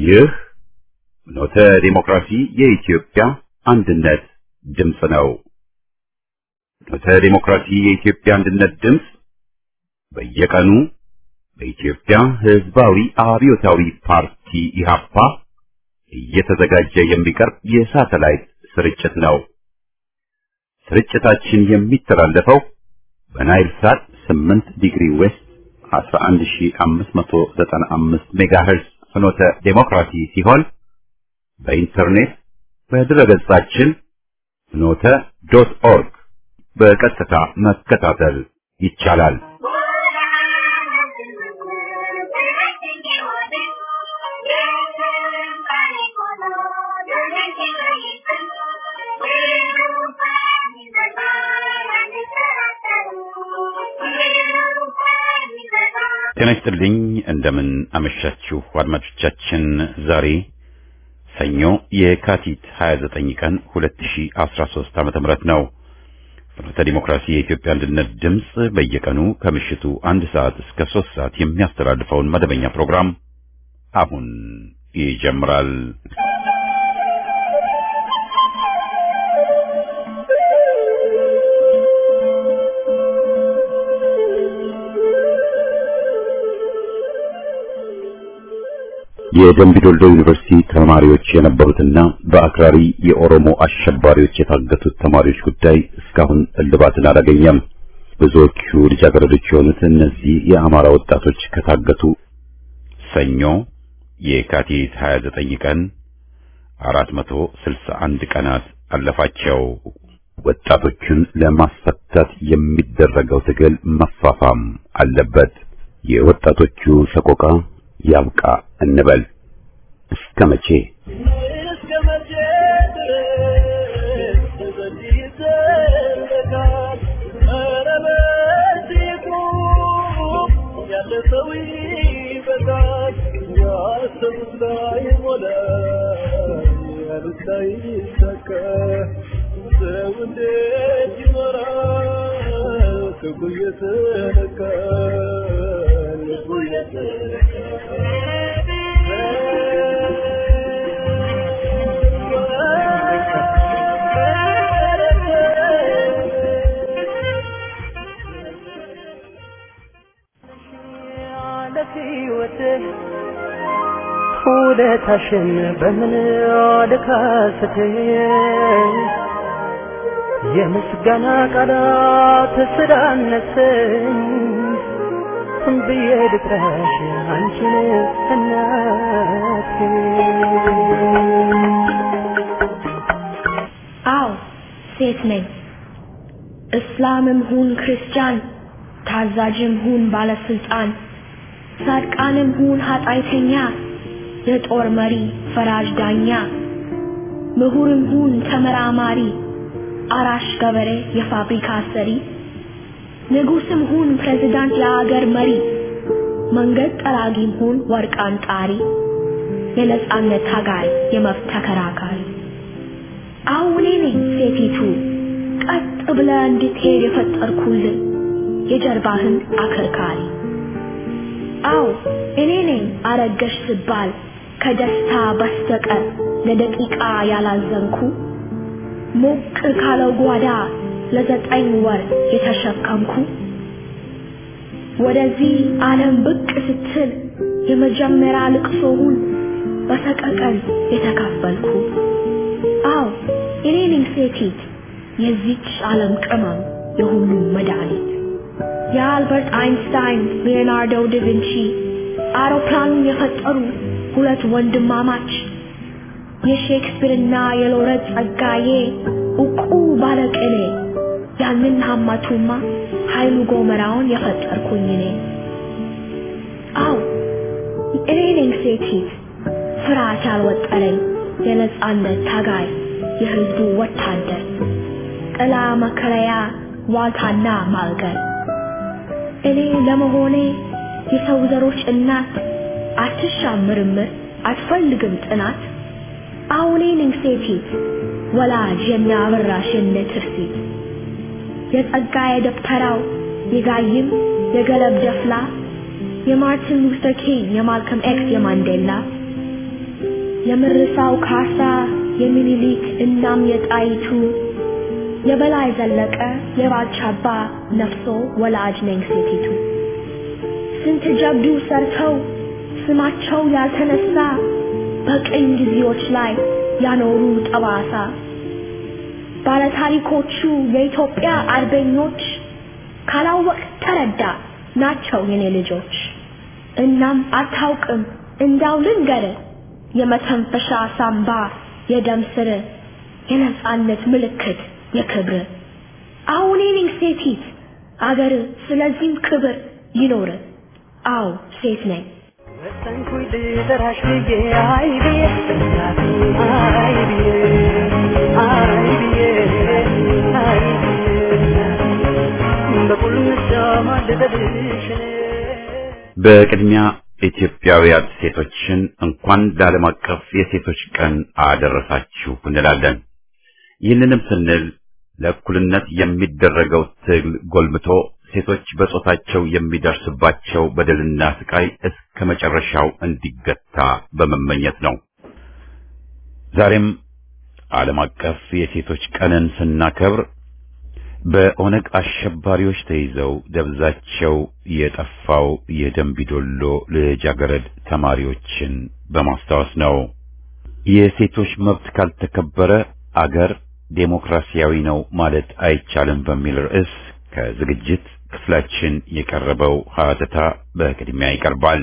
ይህ ኖተ ዲሞክራሲ የኢትዮጵያ አንድነት ድምፅ ነው። ኖተ ዲሞክራሲ የኢትዮጵያ አንድነት ድምፅ በየቀኑ በኢትዮጵያ ሕዝባዊ አብዮታዊ ፓርቲ ኢህአፓ እየተዘጋጀ የሚቀርብ የሳተላይት ስርጭት ነው። ስርጭታችን የሚተላለፈው በናይል ሳት 8 ዲግሪ ዌስት 11595 ሜጋሄርዝ ፍኖተ ዴሞክራሲ ሲሆን በኢንተርኔት በድረገጻችን ፍኖተ ዶት ኦርግ በቀጥታ መከታተል ይቻላል። ጤና ይስጥልኝ። እንደምን አመሻችሁ አድማጮቻችን። ዛሬ ሰኞ የካቲት 29 ቀን 2013 ዓመተ ምህረት ነው። ፍኖተ ዲሞክራሲ የኢትዮጵያ አንድነት ድምፅ በየቀኑ ከምሽቱ አንድ ሰዓት እስከ ሶስት ሰዓት የሚያስተላልፈውን መደበኛ ፕሮግራም አሁን ይጀምራል። የደምቢዶልዶ ዩኒቨርሲቲ ተማሪዎች የነበሩትና በአክራሪ የኦሮሞ አሸባሪዎች የታገቱት ተማሪዎች ጉዳይ እስካሁን እልባትን አላገኘም። ብዙዎቹ ልጃገረዶች የሆኑት እነዚህ የአማራ ወጣቶች ከታገቱ ሰኞ የካቲት 29 ቀን 461 ቀናት አለፋቸው። ወጣቶቹን ለማስፈታት የሚደረገው ትግል መፋፋም አለበት። የወጣቶቹ ሰቆቃ ያብቃ እንበል። እስከ መቼ ውለታሽን በምን ልካስት የምስጋና ቃላት ስላነሰኝ ብዬ ልጥራሽ አንቺን እናቴ። አዎ ሴት ነኝ። እስላምም ሁን ክርስቲያን፣ ታዛዥም ሁን ባለስልጣን፣ ጻድቃንም ሁን ኃጢአተኛ የጦር መሪ ፈራጅ ዳኛ ምሁርም ሁን ተመራማሪ አራሽ ገበሬ የፋብሪካ ሰሪ ንጉስም ሁን ፕሬዝዳንት የአገር መሪ መንገድ ጠራጊም ሁን ወርቅ አንጣሪ የነጻነት ታጋይ የመብት ተከራካሪ አሁን እኔ ነኝ ሴቲቱ ቀጥ ብለ እንድትሄድ የፈጠርኩልን የጀርባህን አከርካሪ አዎ እኔ ነኝ አረገሽ ስባል ከደስታ በስተቀር ለደቂቃ ያላዘንኩ ሞቅ ካለው ጓዳ ለዘጠኝ ወር የተሸከምኩ ወደዚህ ዓለም ብቅ ስትል የመጀመሪያ ልቅሶውን በሰቀቀን የተካፈልኩ አዎ እኔ ነኝ ሴቲት የዚች ዓለም ቅመም የሁሉም መድኃኒት የአልበርት አይንስታይን ሊዮናርዶ ዳቪንቺ አውሮፕላኑን የፈጠሩ ሁለት ወንድማማች የሼክስፒርና የሎረት ጸጋዬ እቁ ባለቅኔ ያንን ሀማቱማ ኃይሉ ጎመራውን የፈጠርኩኝ እኔ። አዎ እኔ ነኝ ሴቲት ፍርሃት ያልወጠረኝ የነጻነት ታጋይ የህዝቡ ወታደር ጥላ መከለያ ዋልታና ማልገር እኔ ለመሆኔ የሰው ዘሮች እናት አትሻም ምርምር አትፈልግም ጥናት አሁኔ ነኝ ሴቲት ወላጅ የሚያበራሽ የነ ትርሲት የጸጋዬ ደብተራው የጋይም የገለብ ደፍላ የማርቲን ሉተር ኪንግ የማልከም ኤክስ የማንዴላ የምርሳው ካሳ የሚኒሊክ እናም የጣይቱ የበላይ ዘለቀ የባልቻባ ነፍሶ ወላጅ ነኝ ሴቲቱ ስንት ጀብዱ ሰርተው ስማቸው ያልተነሳ በቅኝ ጊዜዎች ላይ ያኖሩ ጠባሳ ባለታሪኮቹ የኢትዮጵያ አርበኞች ካላወቅ ተረዳ ናቸው የኔ ልጆች። እናም አታውቅም እንዳው ልንገር የመተንፈሻ ሳምባ የደም ስር የነጻነት ምልክት የክብር አሁን እኔ ሴቲት አገር ስለዚህም ክብር ይኖር አው ሴት ነኝ ወሰንኩኝ ልጠራሽ ብዬ አይ ብዬ እናቴ አይ ብዬ አይ ብዬ አይ ብዬ በቁልምጫ ማልበልሽ እኔ በቅድሚያ ኢትዮጵያውያን ሴቶችን እንኳን ለዓለም አቀፍ የሴቶች ቀን አደረሳችሁ እንላለን። ይህንንም ስንል ለእኩልነት የሚደረገው ትግል ጎልምቶ ሴቶች በጾታቸው የሚደርስባቸው በደልና ስቃይ እስከ መጨረሻው እንዲገታ በመመኘት ነው። ዛሬም ዓለም አቀፍ የሴቶች ቀንን ስናከብር በኦነግ አሸባሪዎች ተይዘው ደብዛቸው የጠፋው የደንቢዶሎ ልጃገረድ ተማሪዎችን በማስታወስ ነው። የሴቶች መብት ካልተከበረ አገር ዴሞክራሲያዊ ነው ማለት አይቻልም በሚል ርዕስ ከዝግጅት ክፍላችን የቀረበው ሀተታ በቅድሚያ ይቀርባል።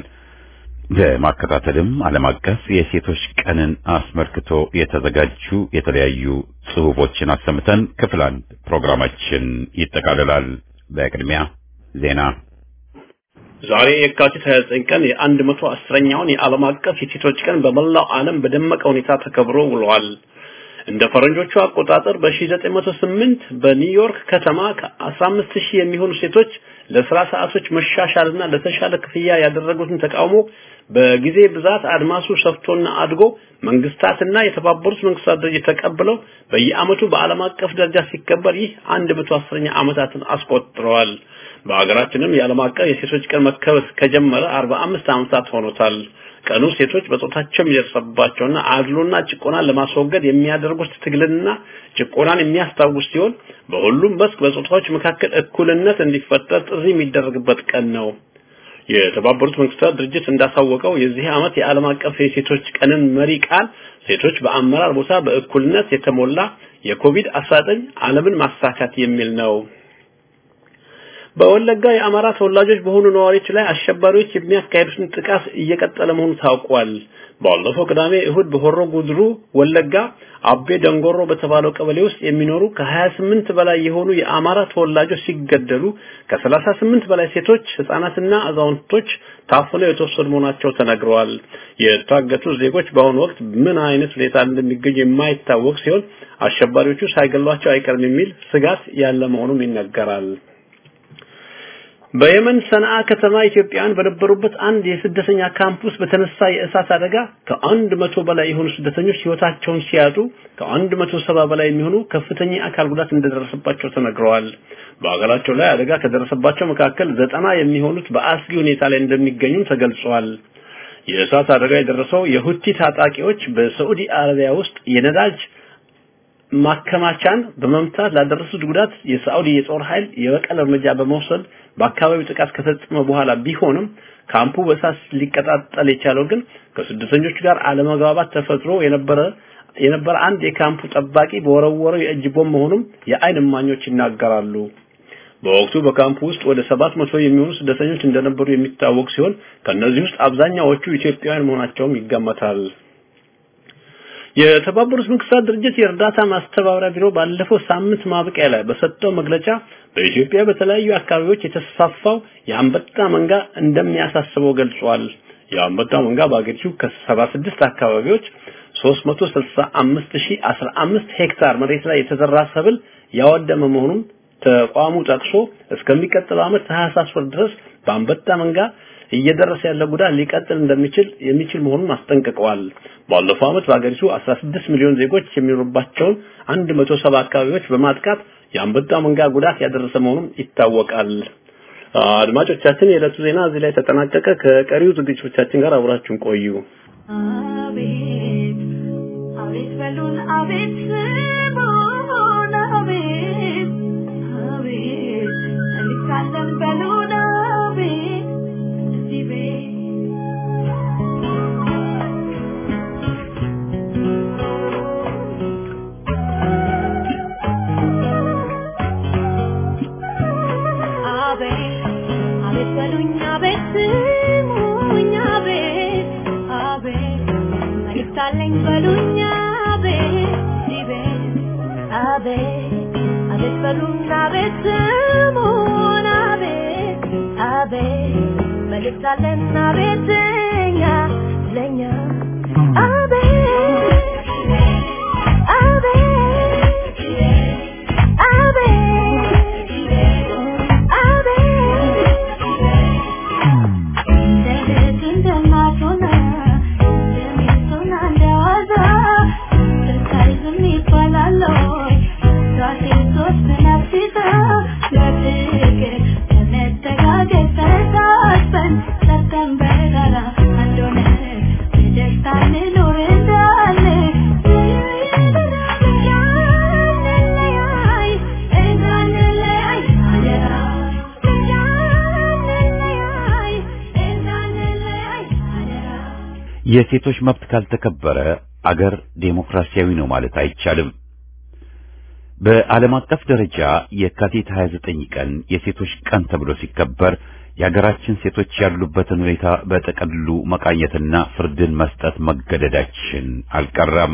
በማከታተልም ዓለም አቀፍ የሴቶች ቀንን አስመልክቶ የተዘጋጁ የተለያዩ ጽሑፎችን አሰምተን ክፍል አንድ ፕሮግራማችን ይጠቃልላል። በቅድሚያ ዜና። ዛሬ የካቲት 29 ቀን የአንድ መቶ አስረኛውን የዓለም አቀፍ የሴቶች ቀን በመላው ዓለም በደመቀ ሁኔታ ተከብሮ ውሏል። እንደ ፈረንጆቹ አቆጣጠር በ1908 በኒውዮርክ ከተማ ከ15000 የሚሆኑ ሴቶች ለስራ ሰዓቶች መሻሻልና ለተሻለ ክፍያ ያደረጉትን ተቃውሞ በጊዜ ብዛት አድማሱ ሰፍቶና አድጎ መንግስታትና የተባበሩት መንግስታት ድርጅት ተቀብለው በየዓመቱ በዓለም አቀፍ ደረጃ ሲከበር ይህ 110ኛ ዓመታትን አስቆጥረዋል። በሀገራችንም የዓለም አቀፍ የሴቶች ቀን መከበር ከጀመረ 45 ዓመታት ሆኖታል። ቀኑ ሴቶች በጾታቸው የሚደርስባቸውና አድሎና ጭቆናን ለማስወገድ የሚያደርጉት ትግልና ጭቆናን የሚያስታውስ ሲሆን በሁሉም መስክ በጾታዎች መካከል እኩልነት እንዲፈጠር ጥሪ የሚደረግበት ቀን ነው። የተባበሩት መንግስታት ድርጅት እንዳሳወቀው የዚህ ዓመት የዓለም አቀፍ የሴቶች ቀንን መሪ ቃል ሴቶች በአመራር ቦታ በእኩልነት የተሞላ የኮቪድ-19 ዓለምን ማሳካት የሚል ነው። በወለጋ የአማራ ተወላጆች በሆኑ ነዋሪዎች ላይ አሸባሪዎች የሚያካሄዱትን ጥቃት እየቀጠለ መሆኑ ታውቋል። ባለፈው ቅዳሜ እሁድ በሆሮ ጉድሩ ወለጋ አቤ ደንጎሮ በተባለው ቀበሌ ውስጥ የሚኖሩ ከ28 በላይ የሆኑ የአማራ ተወላጆች ሲገደሉ ከ38 በላይ ሴቶች፣ ህጻናትና አዛውንቶች ታፍነው የተወሰዱ መሆናቸው ተነግረዋል። የታገቱ ዜጎች በአሁኑ ወቅት ምን አይነት ሁኔታ እንደሚገኙ የማይታወቅ ሲሆን አሸባሪዎቹ ሳይገሏቸው አይቀርም የሚል ስጋት ያለ መሆኑም ይነገራል። በየመን ሰንዓ ከተማ ኢትዮጵያውያን በነበሩበት አንድ የስደተኛ ካምፕ ውስጥ በተነሳ የእሳት አደጋ ከአንድ መቶ በላይ የሆኑ ስደተኞች ህይወታቸውን ሲያጡ ከአንድ መቶ ሰባ በላይ የሚሆኑ ከፍተኛ አካል ጉዳት እንደደረሰባቸው ተነግረዋል። በሀገራቸው ላይ አደጋ ከደረሰባቸው መካከል ዘጠና የሚሆኑት በአስጊ ሁኔታ ላይ እንደሚገኙ ተገልጿል። የእሳት አደጋ የደረሰው የሁቲ ታጣቂዎች በሳዑዲ አረቢያ ውስጥ የነዳጅ ማከማቻን በመምታት ላደረሱት ጉዳት የሳዑዲ የጦር ኃይል የበቀል እርምጃ በመውሰድ በአካባቢው ጥቃት ከፈጸመ በኋላ ቢሆንም ካምፑ በእሳት ሊቀጣጠል የቻለው ግን ከስደተኞች ጋር አለመግባባት ተፈጥሮ የነበረ የነበረ አንድ የካምፑ ጠባቂ በወረወረው የእጅ ቦምብ መሆኑም የአይን እማኞች ይናገራሉ። በወቅቱ በካምፑ ውስጥ ወደ ሰባት መቶ የሚሆኑ ስደተኞች እንደነበሩ የሚታወቅ ሲሆን ከእነዚህ ውስጥ አብዛኛዎቹ ኢትዮጵያውያን መሆናቸውም ይገመታል። የተባበሩት መንግስታት ድርጅት የእርዳታ ማስተባበሪያ ቢሮ ባለፈው ሳምንት ማብቂያ ላይ በሰጠው መግለጫ በኢትዮጵያ በተለያዩ አካባቢዎች የተስፋፋው የአንበጣ መንጋ እንደሚያሳስበው ገልጿል። የአንበጣ መንጋ በአገሪቱ ከ76 አካባቢዎች 365015 ሄክታር መሬት ላይ የተዘራ ሰብል ያወደመ መሆኑን ተቋሙ ጠቅሶ እስከሚቀጥለው ዓመት ታህሳስ ወር ድረስ በአንበጣ መንጋ እየደረሰ ያለ ጉዳት ሊቀጥል እንደሚችል የሚችል መሆኑን አስጠንቅቀዋል። ባለፈው ዓመት በአገሪቱ 16 ሚሊዮን ዜጎች የሚኖሩባቸውን 170 አካባቢዎች በማጥቃት የአንበጣ መንጋ ጉዳት ያደረሰ መሆኑን ይታወቃል። አድማጮቻችን፣ የዕለቱ ዜና እዚህ ላይ ተጠናቀቀ። ከቀሪው ዝግጅቶቻችን ጋር አብራችሁን ቆዩ። አቤት አቤት ስሙን አቤት አቤት እንዲሳለን በሉን አቤት እዚህ ቤት አቤት አቤት በሉኝ አቤት ስሙኝ አቤት አቤት መልእክት አለኝ በሉኝ አቤት እዚህ ቤት አቤት አቤት በሉኝ አቤት ስሙን አቤት አቤት መልእክት አለን አቤት እኛ ለኛ አቤት አቤት ኑር እንዳለ እንዳንለያይ እንዳንለያይ አደራ እንዳንለያይ እንዳንለያይ አደራ የሴቶች መብት ካልተከበረ አገር ዴሞክራሲያዊ ነው ማለት አይቻልም። በዓለም አቀፍ ደረጃ የካቲት 29 ቀን የሴቶች ቀን ተብሎ ሲከበር የሀገራችን ሴቶች ያሉበትን ሁኔታ በጠቅሉ መቃኘትና ፍርድን መስጠት መገደዳችን አልቀረም።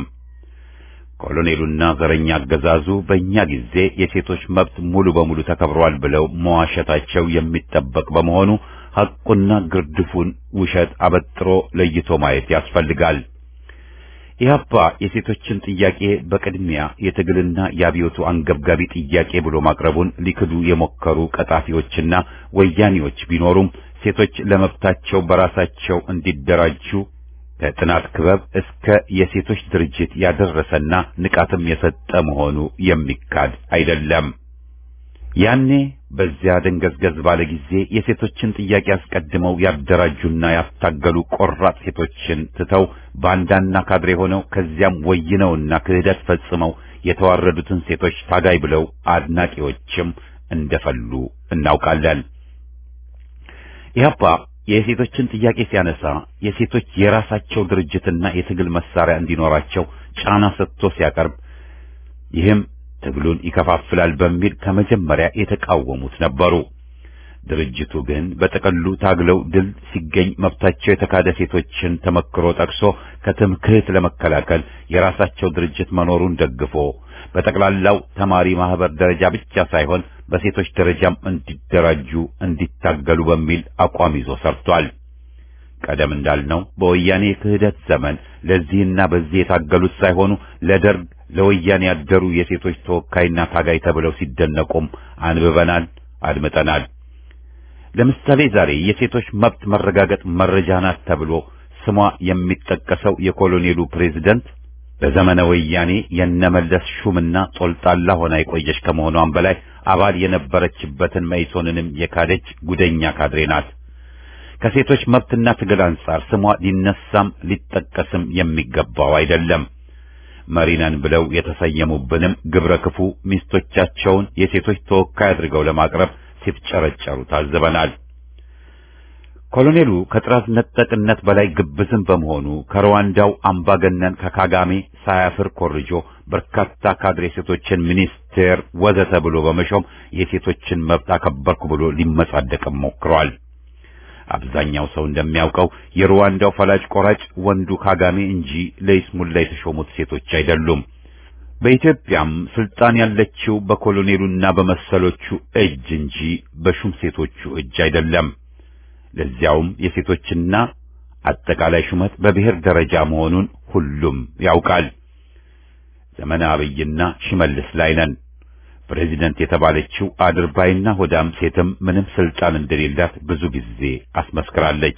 ኮሎኔሉና ዘረኛ አገዛዙ በእኛ ጊዜ የሴቶች መብት ሙሉ በሙሉ ተከብሯል ብለው መዋሸታቸው የሚጠበቅ በመሆኑ ሐቁና ግርድፉን ውሸት አበጥሮ ለይቶ ማየት ያስፈልጋል። ኢህአፓ የሴቶችን ጥያቄ በቅድሚያ የትግልና የአብዮቱ አንገብጋቢ ጥያቄ ብሎ ማቅረቡን ሊክዱ የሞከሩ ቀጣፊዎችና ወያኔዎች ቢኖሩም ሴቶች ለመብታቸው በራሳቸው እንዲደራጁ ከጥናት ክበብ እስከ የሴቶች ድርጅት ያደረሰና ንቃትም የሰጠ መሆኑ የሚካድ አይደለም። ያኔ በዚያ ደንገዝገዝ ባለ ጊዜ የሴቶችን ጥያቄ አስቀድመው ያደራጁና ያታገሉ ቆራጥ ሴቶችን ትተው ባንዳና ካድሬ ሆነው ከዚያም ወይነውና ክህደት ፈጽመው የተዋረዱትን ሴቶች ታጋይ ብለው አድናቂዎችም እንደፈሉ እናውቃለን። ኢህአፓ የሴቶችን ጥያቄ ሲያነሳ የሴቶች የራሳቸው ድርጅትና የትግል መሳሪያ እንዲኖራቸው ጫና ሰጥቶ ሲያቀርብ ይህም ትግሉን ይከፋፍላል በሚል ከመጀመሪያ የተቃወሙት ነበሩ። ድርጅቱ ግን በጠቅሉ ታግለው ድል ሲገኝ መብታቸው የተካደ ሴቶችን ተመክሮ ጠቅሶ ከትምክህት ለመከላከል የራሳቸው ድርጅት መኖሩን ደግፎ በጠቅላላው ተማሪ ማህበር ደረጃ ብቻ ሳይሆን በሴቶች ደረጃም እንዲደራጁ እንዲታገሉ በሚል አቋም ይዞ ሰርቷል። ቀደም እንዳልነው በወያኔ የክህደት ዘመን ለዚህና በዚህ የታገሉት ሳይሆኑ ለደርግ ለወያኔ ያደሩ የሴቶች ተወካይና ታጋይ ተብለው ሲደነቁም አንብበናል፣ አድምጠናል። ለምሳሌ ዛሬ የሴቶች መብት መረጋገጥ መረጃ ናት ተብሎ ስሟ የሚጠቀሰው የኮሎኔሉ ፕሬዝደንት በዘመነ ወያኔ የነመለስ ሹምና ጦልጣላ ሆና የቆየች ከመሆኗም በላይ አባል የነበረችበትን መኢሶንንም የካደች ጉደኛ ካድሬ ናት። ከሴቶች መብትና ትግል አንጻር ስሟ ሊነሳም ሊጠቀስም የሚገባው አይደለም። መሪነን ብለው የተሰየሙብንም ግብረ ክፉ ሚስቶቻቸውን የሴቶች ተወካይ አድርገው ለማቅረብ ሲፍጨረጨሩ ታዝበናል። ኮሎኔሉ ከጥራት ነጠቅነት በላይ ግብዝም በመሆኑ ከሩዋንዳው አምባገነን ከካጋሜ ሳያፍር ኮርጆ በርካታ ካድሬ ሴቶችን ሚኒስቴር ወዘተ ብሎ በመሾም የሴቶችን መብት አከበርኩ ብሎ ሊመጻደቅም ሞክሯል። አብዛኛው ሰው እንደሚያውቀው የሩዋንዳው ፈላጭ ቆራጭ ወንዱ ካጋሜ እንጂ ለይስሙላ የተሾሙት ሴቶች አይደሉም። በኢትዮጵያም ስልጣን ያለችው በኮሎኔሉና በመሰሎቹ እጅ እንጂ በሹም ሴቶቹ እጅ አይደለም። ለዚያውም የሴቶችና አጠቃላይ ሹመት በብሔር ደረጃ መሆኑን ሁሉም ያውቃል። ዘመነ አብይና ሽመልስ ላይ ነን። ፕሬዚደንት የተባለችው አድርባይና ሆዳም ሴትም ምንም ስልጣን እንደሌላት ብዙ ጊዜ አስመስክራለች።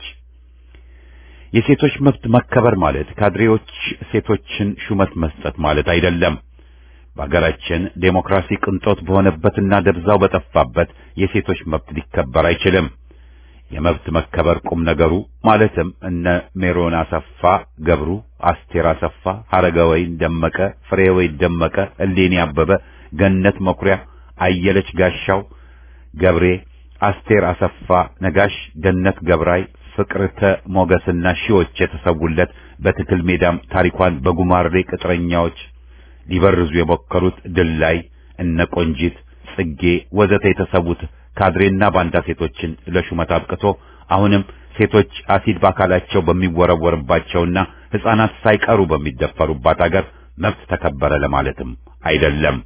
የሴቶች መብት መከበር ማለት ካድሬዎች ሴቶችን ሹመት መስጠት ማለት አይደለም። በአገራችን ዴሞክራሲ ቅንጦት በሆነበትና ደብዛው በጠፋበት የሴቶች መብት ሊከበር አይችልም። የመብት መከበር ቁም ነገሩ ማለትም እነ ሜሮን አሰፋ ገብሩ፣ አስቴር አሰፋ፣ ሀረገወይን ደመቀ፣ ፍሬወይ ደመቀ፣ እሌኒ አበበ፣ ገነት መኩሪያ፣ አየለች ጋሻው ገብሬ፣ አስቴር አሰፋ ነጋሽ፣ ገነት ገብራይ፣ ፍቅርተ ሞገስና ሺዎች የተሰውለት በትክል ሜዳም ታሪኳን በጉማሬ ቅጥረኛዎች ሊበርዙ የሞከሩት ድላይ እነ ቆንጂት ጽጌ ወዘተ የተሰዉት ካድሬና ባንዳ ሴቶችን ለሹመት አብቅቶ አሁንም ሴቶች አሲድ በአካላቸው በሚወረወርባቸውና ሕፃናት ሳይቀሩ በሚደፈሩባት አገር መብት ተከበረ ለማለትም አይደለም።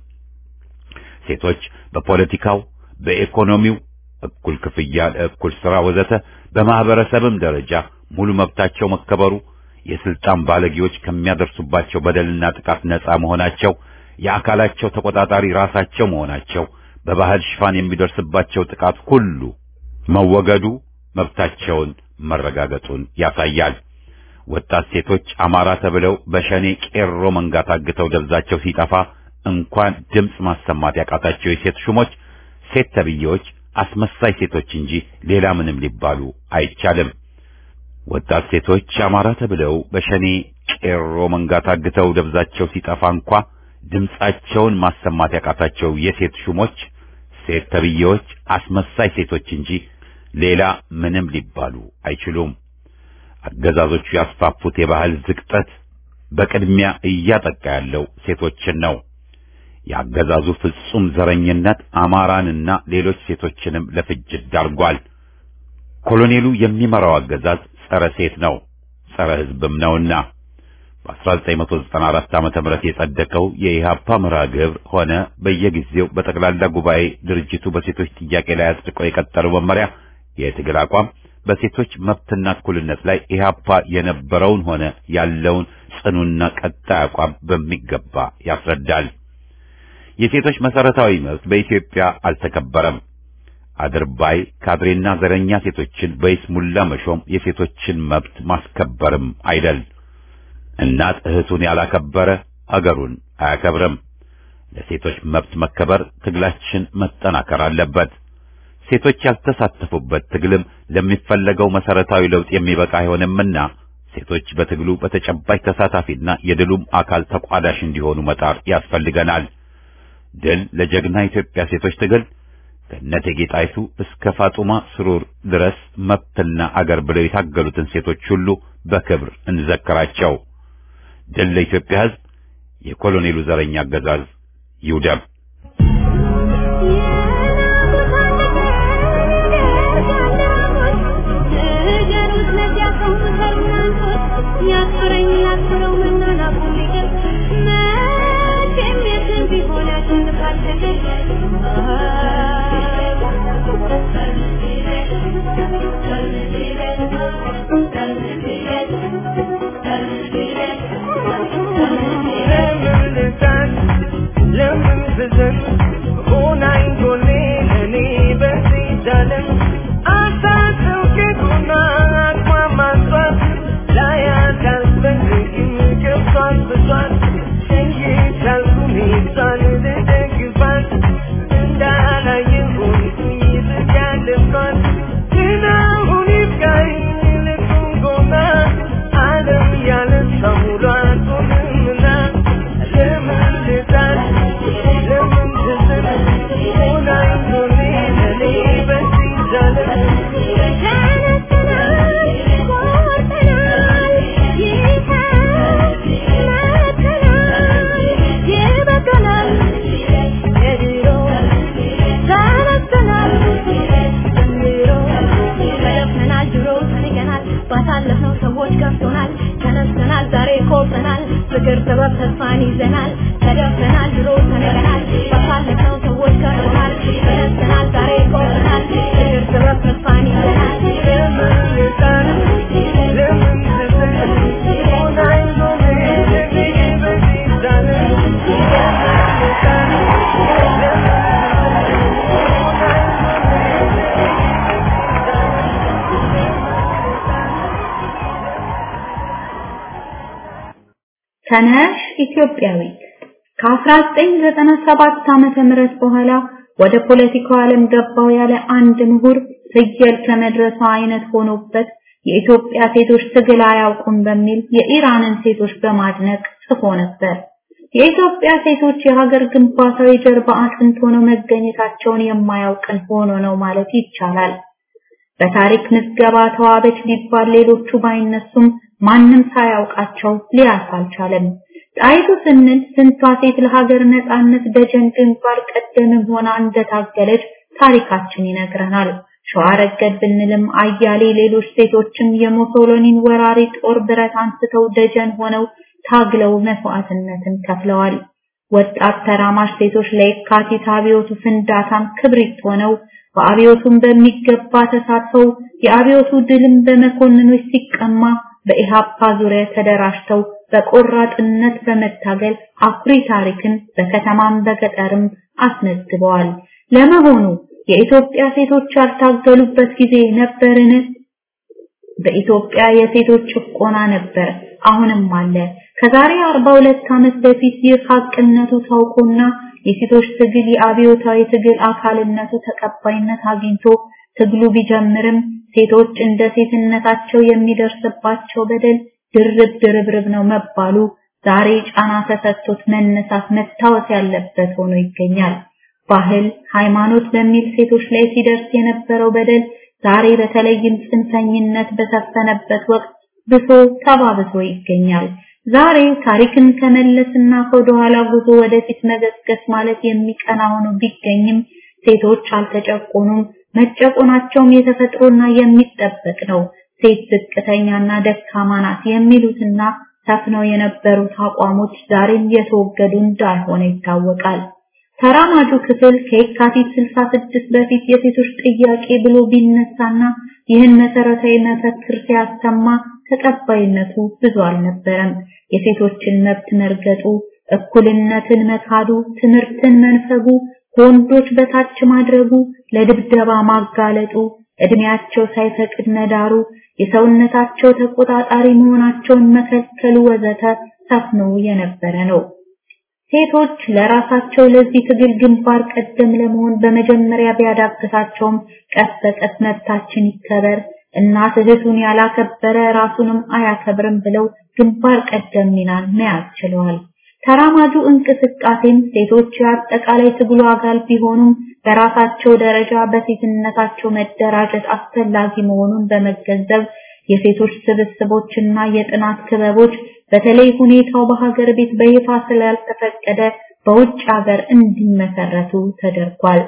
ሴቶች በፖለቲካው፣ በኢኮኖሚው እኩል ክፍያ ለእኩል ሥራ ወዘተ በማህበረሰብም ደረጃ ሙሉ መብታቸው መከበሩ የስልጣን ባለጌዎች ከሚያደርሱባቸው በደልና ጥቃት ነፃ መሆናቸው የአካላቸው ተቆጣጣሪ ራሳቸው መሆናቸው በባህል ሽፋን የሚደርስባቸው ጥቃት ሁሉ መወገዱ መብታቸውን መረጋገጡን ያሳያል። ወጣት ሴቶች አማራ ተብለው በሸኔ ቄሮ መንጋ ታግተው ደብዛቸው ሲጠፋ እንኳን ድምፅ ማሰማት ያቃታቸው የሴት ሹሞች ሴት ተብዬዎች አስመሳይ ሴቶች እንጂ ሌላ ምንም ሊባሉ አይቻልም። ወጣት ሴቶች አማራ ተብለው በሸኔ ቄሮ መንጋ ታግተው ደብዛቸው ሲጠፋ እንኳ ድምፃቸውን ማሰማት ያቃታቸው የሴት ሹሞች ሴት ተብዬዎች አስመሳይ ሴቶች እንጂ ሌላ ምንም ሊባሉ አይችሉም። አገዛዞቹ ያስፋፉት የባህል ዝቅጠት በቅድሚያ እያጠቃ ያለው ሴቶችን ነው። የአገዛዙ ፍጹም ዘረኝነት አማራንና ሌሎች ሴቶችንም ለፍጅት ዳርጓል። ኮሎኔሉ የሚመራው አገዛዝ ጸረ ሴት ነው፣ ጸረ ሕዝብም ነውና በ1994 ዓመተ ምህረት የጸደቀው የኢሃፓ መርሃ ግብር ሆነ በየጊዜው በጠቅላላ ጉባኤ ድርጅቱ በሴቶች ጥያቄ ላይ አጽድቆ የቀጠለው መመሪያ የትግል አቋም በሴቶች መብትና እኩልነት ላይ ኢሃፓ የነበረውን ሆነ ያለውን ጽኑና ቀጣይ አቋም በሚገባ ያስረዳል። የሴቶች መሰረታዊ መብት በኢትዮጵያ አልተከበረም። አድርባይ ካድሬና ዘረኛ ሴቶችን በይስሙላ መሾም የሴቶችን መብት ማስከበርም አይደል። እናት እህቱን ያላከበረ አገሩን አያከብርም። ለሴቶች መብት መከበር ትግላችን መጠናከር አለበት። ሴቶች ያልተሳተፉበት ትግልም ለሚፈለገው መሰረታዊ ለውጥ የሚበቃ አይሆንምና ሴቶች በትግሉ በተጨባጭ ተሳታፊና የድሉም አካል ተቋዳሽ እንዲሆኑ መጣር ያስፈልገናል። ድል ለጀግና ኢትዮጵያ ሴቶች ትግል ከእቴጌ ጣይቱ እስከ ፋጡማ ስሩር ድረስ መብትና አገር ብለው የታገሉትን ሴቶች ሁሉ በክብር እንዘክራቸው። ድል ለኢትዮጵያ ሕዝብ! የኮሎኔሉ ዘረኛ አገዛዝ ይውደም። ባሳለፍነው ሰዎች ከፍቶናል፣ ተነስተናል፣ ዛሬ ኮርተናል፣ ፍቅር ጥበብ ተስፋን ይዘናል፣ ተደፍተናል፣ ድሮ ተነገናል። ባሳለፍነው ሰዎች ከፍቶናል፣ ተነስተናል፣ ዛሬ ኮርተናል፣ ፍቅር ጥበብ ተስፋን ይዘናል። ተነሽ ኢትዮጵያዊት ከ1997 ዓመተ ምህረት በኋላ ወደ ፖለቲካው ዓለም ገባው ያለ አንድ ምሁር ፍየል ከመድረሷ አይነት ሆኖበት የኢትዮጵያ ሴቶች ትግል አያውቁም በሚል የኢራንን ሴቶች በማድነቅ ጽፎ ነበር። የኢትዮጵያ ሴቶች የሀገር ግንባታዊ ጀርባ አጥንት ሆነው መገኘታቸውን የማያውቅን ሆኖ ነው ማለት ይቻላል። በታሪክ ምዝገባ ተዋበች ሊባል ሌሎቹ ባይነሱም ማንም ሳያውቃቸው ሊያልፍ አልቻለም። ጣይቱ ስንል ስንቷ ሴት ለሀገር ነጻነት ደጀን ግንባር ቀደምም ሆና እንደታገለች ታሪካችን ይነግረናል። ሸዋ ረገድ ብንልም አያሌ ሌሎች ሴቶችም የሙሶሎኒን ወራሪ ጦር ብረት አንስተው ደጀን ሆነው ታግለው መስዋዕትነትን ከፍለዋል። ወጣት ተራማሽ ሴቶች ለየካቲት አብዮቱ ፍንዳታም ክብሪት ሆነው በአብዮቱም በሚገባ ተሳትፈው የአብዮቱ ድልም በመኮንኖች ሲቀማ በኢሃፓ ዙሪያ ተደራጅተው በቆራጥነት በመታገል አኩሪ ታሪክን በከተማም በገጠርም አስመዝግበዋል። ለመሆኑ የኢትዮጵያ ሴቶች ያልታገሉበት ጊዜ ነበርን? በኢትዮጵያ የሴቶች ጭቆና ነበር፣ አሁንም አለ። ከዛሬ 42 ዓመት በፊት ይህ ሀቅነቱ ታውቆና የሴቶች ትግል የአብዮታዊ ትግል አካልነቱ ተቀባይነት አግኝቶ ትግሉ ቢጀምርም ሴቶች እንደ ሴትነታቸው የሚደርስባቸው በደል ድርብ ድርብርብ ነው መባሉ ዛሬ ጫና ተሰጥቶት መነሳት መታወስ ያለበት ሆኖ ይገኛል። ባህል፣ ሃይማኖት በሚል ሴቶች ላይ ሲደርስ የነበረው በደል ዛሬ በተለይም ጽንፈኝነት በሰፈነበት ወቅት ብሶ ተባብሶ ይገኛል። ዛሬ ታሪክን ከመለስና ከወደኋላ ጉዞ ወደፊት መገስገስ ማለት የሚቀና ሆኖ ቢገኝም ሴቶች አልተጨቆኑም። መጨቆናቸውም የተፈጥሮና የሚጠበቅ ነው። ሴት ዝቅተኛና ደካማ ናት የሚሉትና ሰፍነው የነበሩት አቋሞች ዛሬም የተወገዱ እንዳልሆነ ይታወቃል። ተራማጁ ክፍል ከየካቲት 66 በፊት የሴቶች ጥያቄ ብሎ ቢነሳና ይህን መሰረታዊ መፈክር ሲያሰማ ተቀባይነቱ ብዙ አልነበረም። የሴቶችን መብት መርገጡ፣ እኩልነትን መካዱ፣ ትምህርትን መንፈጉ፣ ከወንዶች በታች ማድረጉ፣ ለድብደባ ማጋለጡ፣ እድሜያቸው ሳይፈቅድ መዳሩ፣ የሰውነታቸው ተቆጣጣሪ መሆናቸውን መከልከሉ ወዘተ ሰፍኖ የነበረ ነው። ሴቶች ለራሳቸው ለዚህ ትግል ግንባር ቀደም ለመሆን በመጀመሪያ ቢያዳግታቸውም ቀስ በቀስ መብታችን ይከበር እናት እህቱን ያላከበረ ራሱንም አያከብርም ብለው ግንባር ቀደም ሚናን መያዝ ችለዋል። ተራማጁ እንቅስቃሴም ሴቶች የአጠቃላይ ትግሉ አካል ቢሆኑም በራሳቸው ደረጃ በሴትነታቸው መደራጀት አስፈላጊ መሆኑን በመገንዘብ የሴቶች ስብስቦችና የጥናት ክበቦች በተለይ ሁኔታው በሀገር ቤት በይፋ ስላልተፈቀደ በውጭ ሀገር እንዲመሰረቱ ተደርጓል።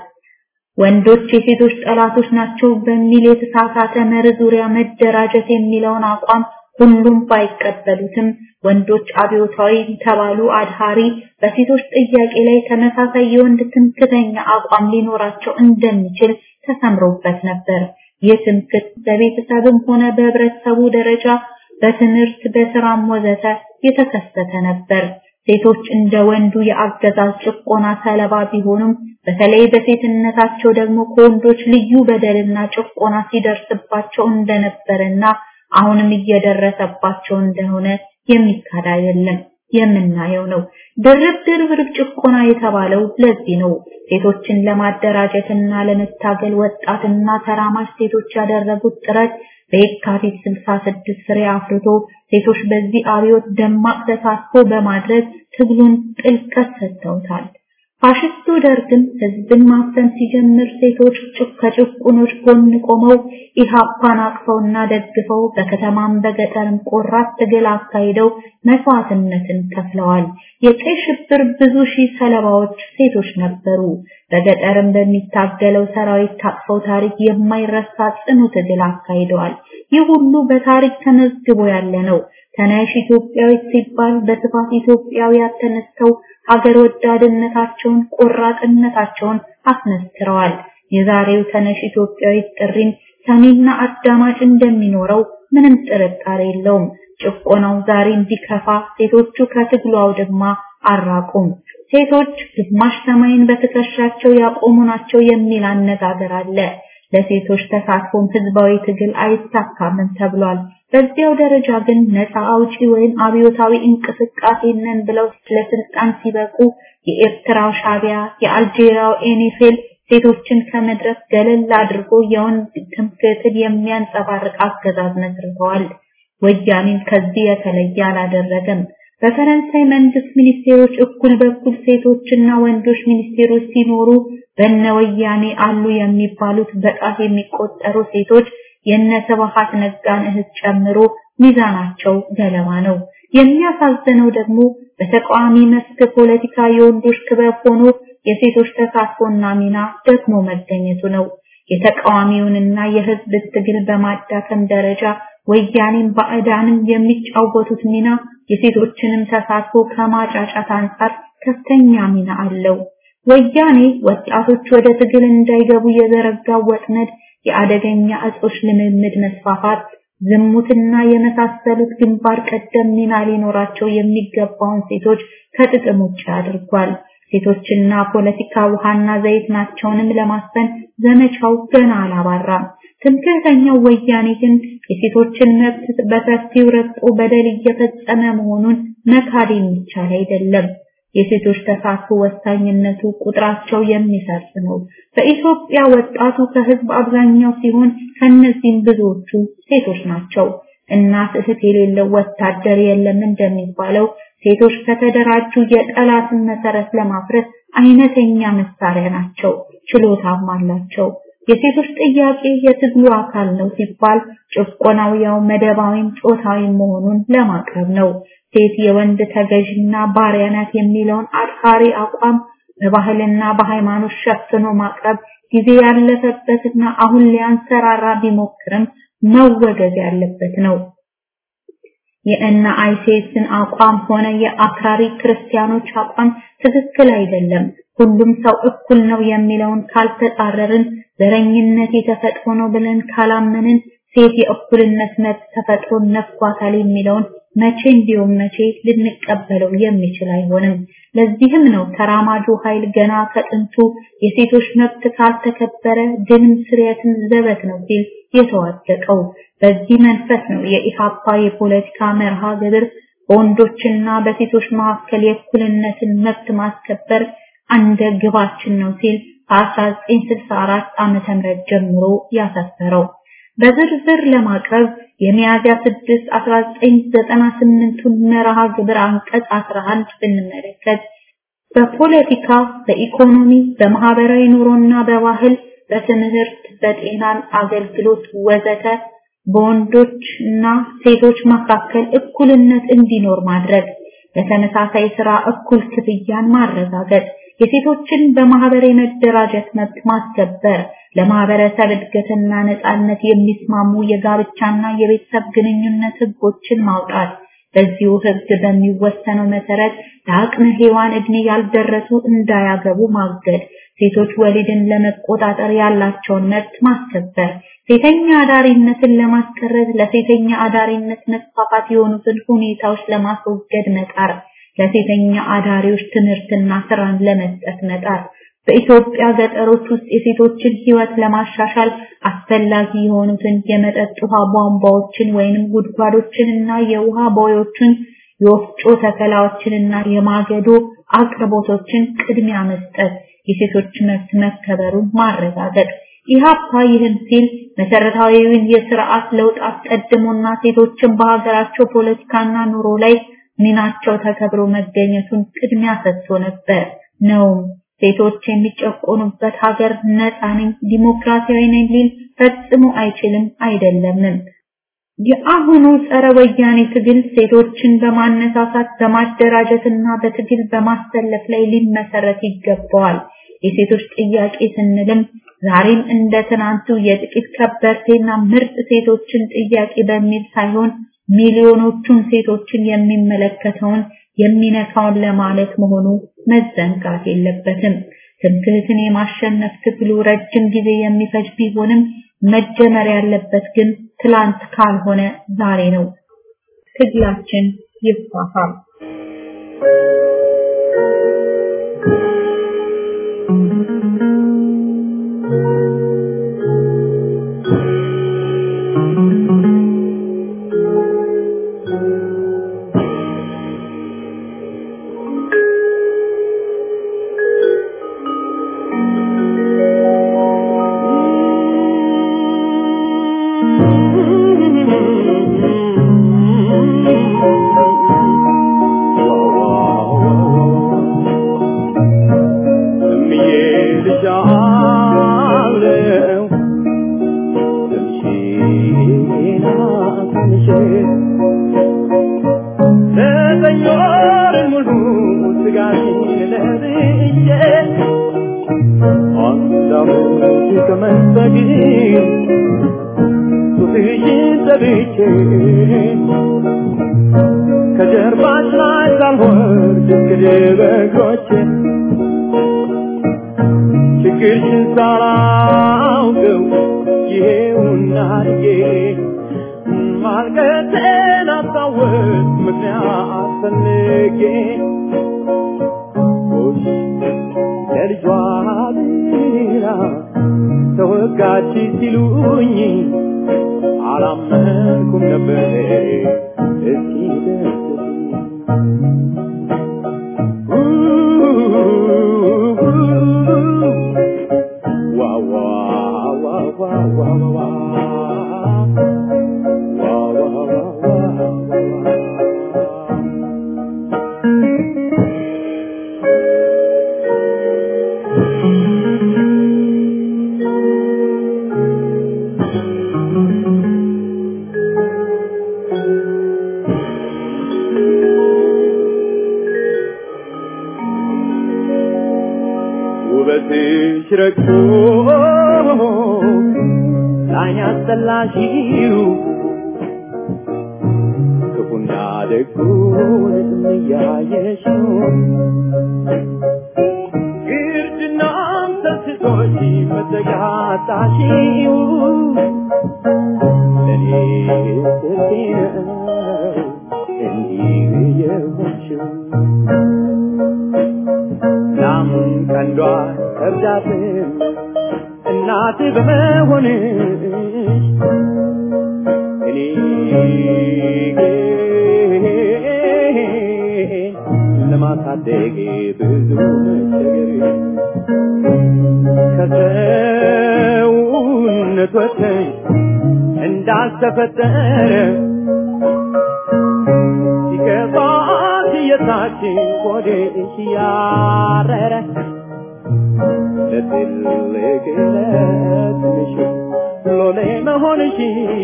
ወንዶች የሴቶች ጠላቶች ናቸው በሚል የተሳሳተ መርህ ዙሪያ መደራጀት የሚለውን አቋም ሁሉም ባይቀበሉትም ወንዶች አብዮታዊ ተባሉ አድሃሪ በሴቶች ጥያቄ ላይ ተመሳሳይ የወንድ ትምክተኛ አቋም ሊኖራቸው እንደሚችል ተሰምሮበት ነበር። ይህ ትምክት በቤተሰብም ሆነ በህብረተሰቡ ደረጃ በትምህርት በስራም ወዘተ የተከሰተ ነበር። ሴቶች እንደ ወንዱ የአገዛዝ ጭቆና ሰለባ ቢሆኑም በተለይ በሴትነታቸው ደግሞ ከወንዶች ልዩ በደልና ጭቆና ሲደርስባቸው እንደነበረና አሁንም እየደረሰባቸው እንደሆነ የሚካድ አይደለም፣ የምናየው ነው። ድርብ ድርብ ጭቆና የተባለው ለዚህ ነው። ሴቶችን ለማደራጀትና ለመታገል ወጣትና ተራማጅ ሴቶች ያደረጉት ጥረት በየካቲት 66 ፍሬ አፍርቶ ሴቶች በዚህ አብዮት ደማቅ ተሳትፎ በማድረግ ትግሉን ጥልቀት ሰጥተውታል። ፋሽስቱ ደርግም ህዝብን ማፈን ሲጀምር ሴቶች ከጭቁኖች ጎን ቆመው ኢሃፓን አቅፈውና ደግፈው በከተማም በገጠርም ቆራት ትግል አካሂደው መስዋዕትነትን ከፍለዋል። የቀይ ሽብር ብዙ ሺህ ሰለባዎች ሴቶች ነበሩ። በገጠርም በሚታገለው ሰራዊት ታቅፈው ታሪክ የማይረሳ ጽኑ ትግል አካሂደዋል። ይህ ሁሉ በታሪክ ተመዝግቦ ያለ ነው። ተነሽ ኢትዮጵያዊት ሲባል በስፋት ኢትዮጵያውያን ተነስተው ሀገር ወዳድነታቸውን ቆራጥነታቸውን አስመስክረዋል። የዛሬው ተነሽ ኢትዮጵያዊት ጥሪን ሰሚና አዳማጭ እንደሚኖረው ምንም ጥርጣሬ የለውም። ጭቆናው ዛሬ እንዲከፋ ሴቶቹ ከትግሉ አውድማ አራቁም። ሴቶች ግማሽ ሰማይን በትከሻቸው ያቆሙ ናቸው የሚል አነጋገር አለ። ለሴቶች ተሳትፎም ህዝባዊ ትግል አይሳካምም ተብሏል። በዚያው ደረጃ ግን ነፃ አውጪ ወይም አብዮታዊ እንቅስቃሴ ነን ብለው ለስልጣን ሲበቁ የኤርትራው ሻቢያ፣ የአልጄሪያው ኤኔፌል ሴቶችን ከመድረክ ገለል አድርጎ የወንድ ትምክህትን የሚያንጸባርቅ አገዛዝ መስርተዋል። ወያኔም ከዚህ የተለየ አላደረገም። በፈረንሳይ መንግስት ሚኒስቴሮች እኩል በኩል ሴቶችና ወንዶች ሚኒስቴሮች ሲኖሩ በነ ወያኔ አሉ የሚባሉት በጣት የሚቆጠሩ ሴቶች የነ ስብሐት ነጋን እህት ጨምሮ ሚዛናቸው ገለባ ነው። የሚያሳዝነው ደግሞ በተቃዋሚ መስክ ፖለቲካ የወንዶች ክበብ ሆኖ የሴቶች ተሳትፎና ሚና ደግሞ መገኘቱ ነው። የተቃዋሚውንና የህዝብ ትግል በማዳከም ደረጃ ወያኔም ባዕዳንም የሚጫወቱት ሚና የሴቶችንም ተሳትፎ ከማጫጫት አንጻር ከፍተኛ ሚና አለው። ወያኔ ወጣቶች ወደ ትግል እንዳይገቡ የዘረጋው ወጥመድ የአደገኛ እጾች ልምምድ መስፋፋት፣ ዝሙትና የመሳሰሉት ግንባር ቀደም ሚና ሊኖራቸው የሚገባውን ሴቶች ከጥቅም ውጭ አድርጓል። ሴቶችና ፖለቲካ ውሃና ዘይት ናቸውንም ለማስፈን ዘመቻው ገና አላባራም። ትምክህተኛው ወያኔ ግን የሴቶችን መብት በሰፊው ረግጦ በደል እየፈጸመ መሆኑን መካድ የሚቻል አይደለም። የሴቶች ተሳትፎ ወሳኝነቱ ቁጥራቸው የሚሰርጽ ነው። በኢትዮጵያ ወጣቱ ከህዝብ አብዛኛው ሲሆን ከነዚህም ብዙዎቹ ሴቶች ናቸው። እናት እህት የሌለው ወታደር የለም እንደሚባለው ሴቶች ከተደራጁ የጠላትን መሰረት ለማፍረስ አይነተኛ መሳሪያ ናቸው፣ ችሎታም አላቸው። የሴቶች ጥያቄ የትግሉ አካል ነው ሲባል ጭቆናው ያው መደባዊም ጾታዊም መሆኑን ለማቅረብ ነው። ሴት የወንድ ተገዥና ባሪያ ናት የሚለውን አድሃሪ አቋም በባህልና በሃይማኖት ሸፍኖ ማቅረብ ጊዜ ያለፈበትና አሁን ሊያንሰራራ ቢሞክርም መወገዝ ያለበት ነው። የእነ አይሴስን አቋም ሆነ የአክራሪ ክርስቲያኖች አቋም ትክክል አይደለም። ሁሉም ሰው እኩል ነው የሚለውን ካልተጻረርን፣ ዘረኝነት የተፈጥሮ ነው ብለን ካላመንን፣ ሴት የእኩልነት መብት ተፈጥሮን ነፍጓታል የሚለውን መቼም ቢሆን መቼ ልንቀበለው የሚችል አይሆንም። ለዚህም ነው ተራማጁ ኃይል ገና ከጥንቱ የሴቶች መብት ካልተከበረ ድንም ስርየትም ዘበት ነው ሲል የተዋደቀው። በዚህ መንፈስ ነው የኢሃፓ የፖለቲካ መርሃ ግብር በወንዶችና በሴቶች መካከል የእኩልነትን መብት ማስከበር አንደ ግባችን ነው ሲል ከ1964 ዓመተ ምህረት ጀምሮ ያሰፈረው። በዝርዝር ለማቅረብ የሚያዝያ 6 1998ቱን መርሃ ግብር አንቀጽ 11 ብንመለከት በፖለቲካ፣ በኢኮኖሚ፣ በማህበራዊ ኑሮና በባህል፣ በትምህርት፣ በጤናን አገልግሎት ወዘተ በወንዶች እና ሴቶች መካከል እኩልነት እንዲኖር ማድረግ፣ በተመሳሳይ ስራ እኩል ክፍያን ማረጋገጥ፣ የሴቶችን በማህበር የመደራጀት መብት ማስከበር፣ ለማህበረሰብ እድገትና ነጻነት የሚስማሙ የጋብቻና የቤተሰብ ግንኙነት ህጎችን ማውጣት፣ በዚሁ ህግ በሚወሰነው መሰረት ለአቅመ ሔዋን እድሜ ያልደረሱ እንዳያገቡ ማገድ፣ ሴቶች ወሊድን ለመቆጣጠር ያላቸውን መብት ማስከበር፣ ሴተኛ አዳሪነትን ለማስቀረት ለሴተኛ አዳሪነት መስፋፋት የሆኑትን ሁኔታዎች ለማስወገድ መጣር፣ ለሴተኛ አዳሪዎች ትምህርትና ስራን ለመስጠት መጣር፣ በኢትዮጵያ ገጠሮች ውስጥ የሴቶችን ህይወት ለማሻሻል አስፈላጊ የሆኑትን የመጠጥ ውሃ ቧንቧዎችን ወይንም ጉድጓዶችንና የውሃ ቦዮችን የወፍጮ ተከላዎችንና የማገዶ አቅርቦቶችን ቅድሚያ መስጠት፣ የሴቶች መብት መከበሩን ማረጋገጥ። ኢህአፓ ይህን ሲል መሰረታዊውን የስርዓት ለውጥ አስቀድሞና ሴቶችን በሀገራቸው ፖለቲካና ኑሮ ላይ ሚናቸው ተከብሮ መገኘቱን ቅድሚያ ሰጥቶ ነበር ነው። ሴቶች የሚጨቆኑበት ሀገር ነፃ ነኝ ዲሞክራሲያዊ ነኝ ሊል ፈጽሞ አይችልም አይደለምም። የአሁኑ ጸረ ወያኔ ትግል ሴቶችን በማነሳሳት በማደራጀትና በትግል በማሰለፍ ላይ ሊመሰረት ይገባዋል። የሴቶች ጥያቄ ስንልም ዛሬም እንደ ትናንቱ የጥቂት ከበርቴና ምርጥ ሴቶችን ጥያቄ በሚል ሳይሆን ሚሊዮኖቹን ሴቶችን የሚመለከተውን የሚነካውን ለማለት መሆኑ መዘንጋት የለበትም። ትምክህትን የማሸነፍ ትግሉ ረጅም ጊዜ የሚፈጅ ቢሆንም መጀመር ያለበት ግን ትላንት ካልሆነ ዛሬ ነው። ትግላችን ይፋፋል። ትንሽ ዘጠኝ ወር ሙሉ ስጋሽን ለብሼ አንድ ዓመት ከመንፈግ ጡትሽን ጠብቼ ከጀርባሽ ላይ ሳልወርድ እንግዲህ በእግሮቼ ችግርሽን ሳላውቀው ይሄውና አድጌ ማልቀሴን አስታወስ ምክንያት ፈልጌ ጎሽ ለልጇ ብላ ተወጋች ሲሉኝ አላመንኩም ነበር እስኪ ደስ ዋ ዋ ዋ ዋ ዋ ዋ ውበትሽ ረግቶ ላይን ያስጠላሽው ክፉና ደጉን እያየሽው ግርድናም ሰስቶሽ መዘጋታሽው ለእኔ ስርቴ ነው እንዲህ የሆንሽው ናም ቀንዷ ከብዳትም እናት በመሆንሽ እኔ ለማሳደግ ብዙ መቸገር ከሰውነት ወጥተሽ እንዳልተፈጠረ ሲገባት የታችን ቆዴሽ ያረረ ለትልቅ ለትንሽ ሎሌ መሆንሽ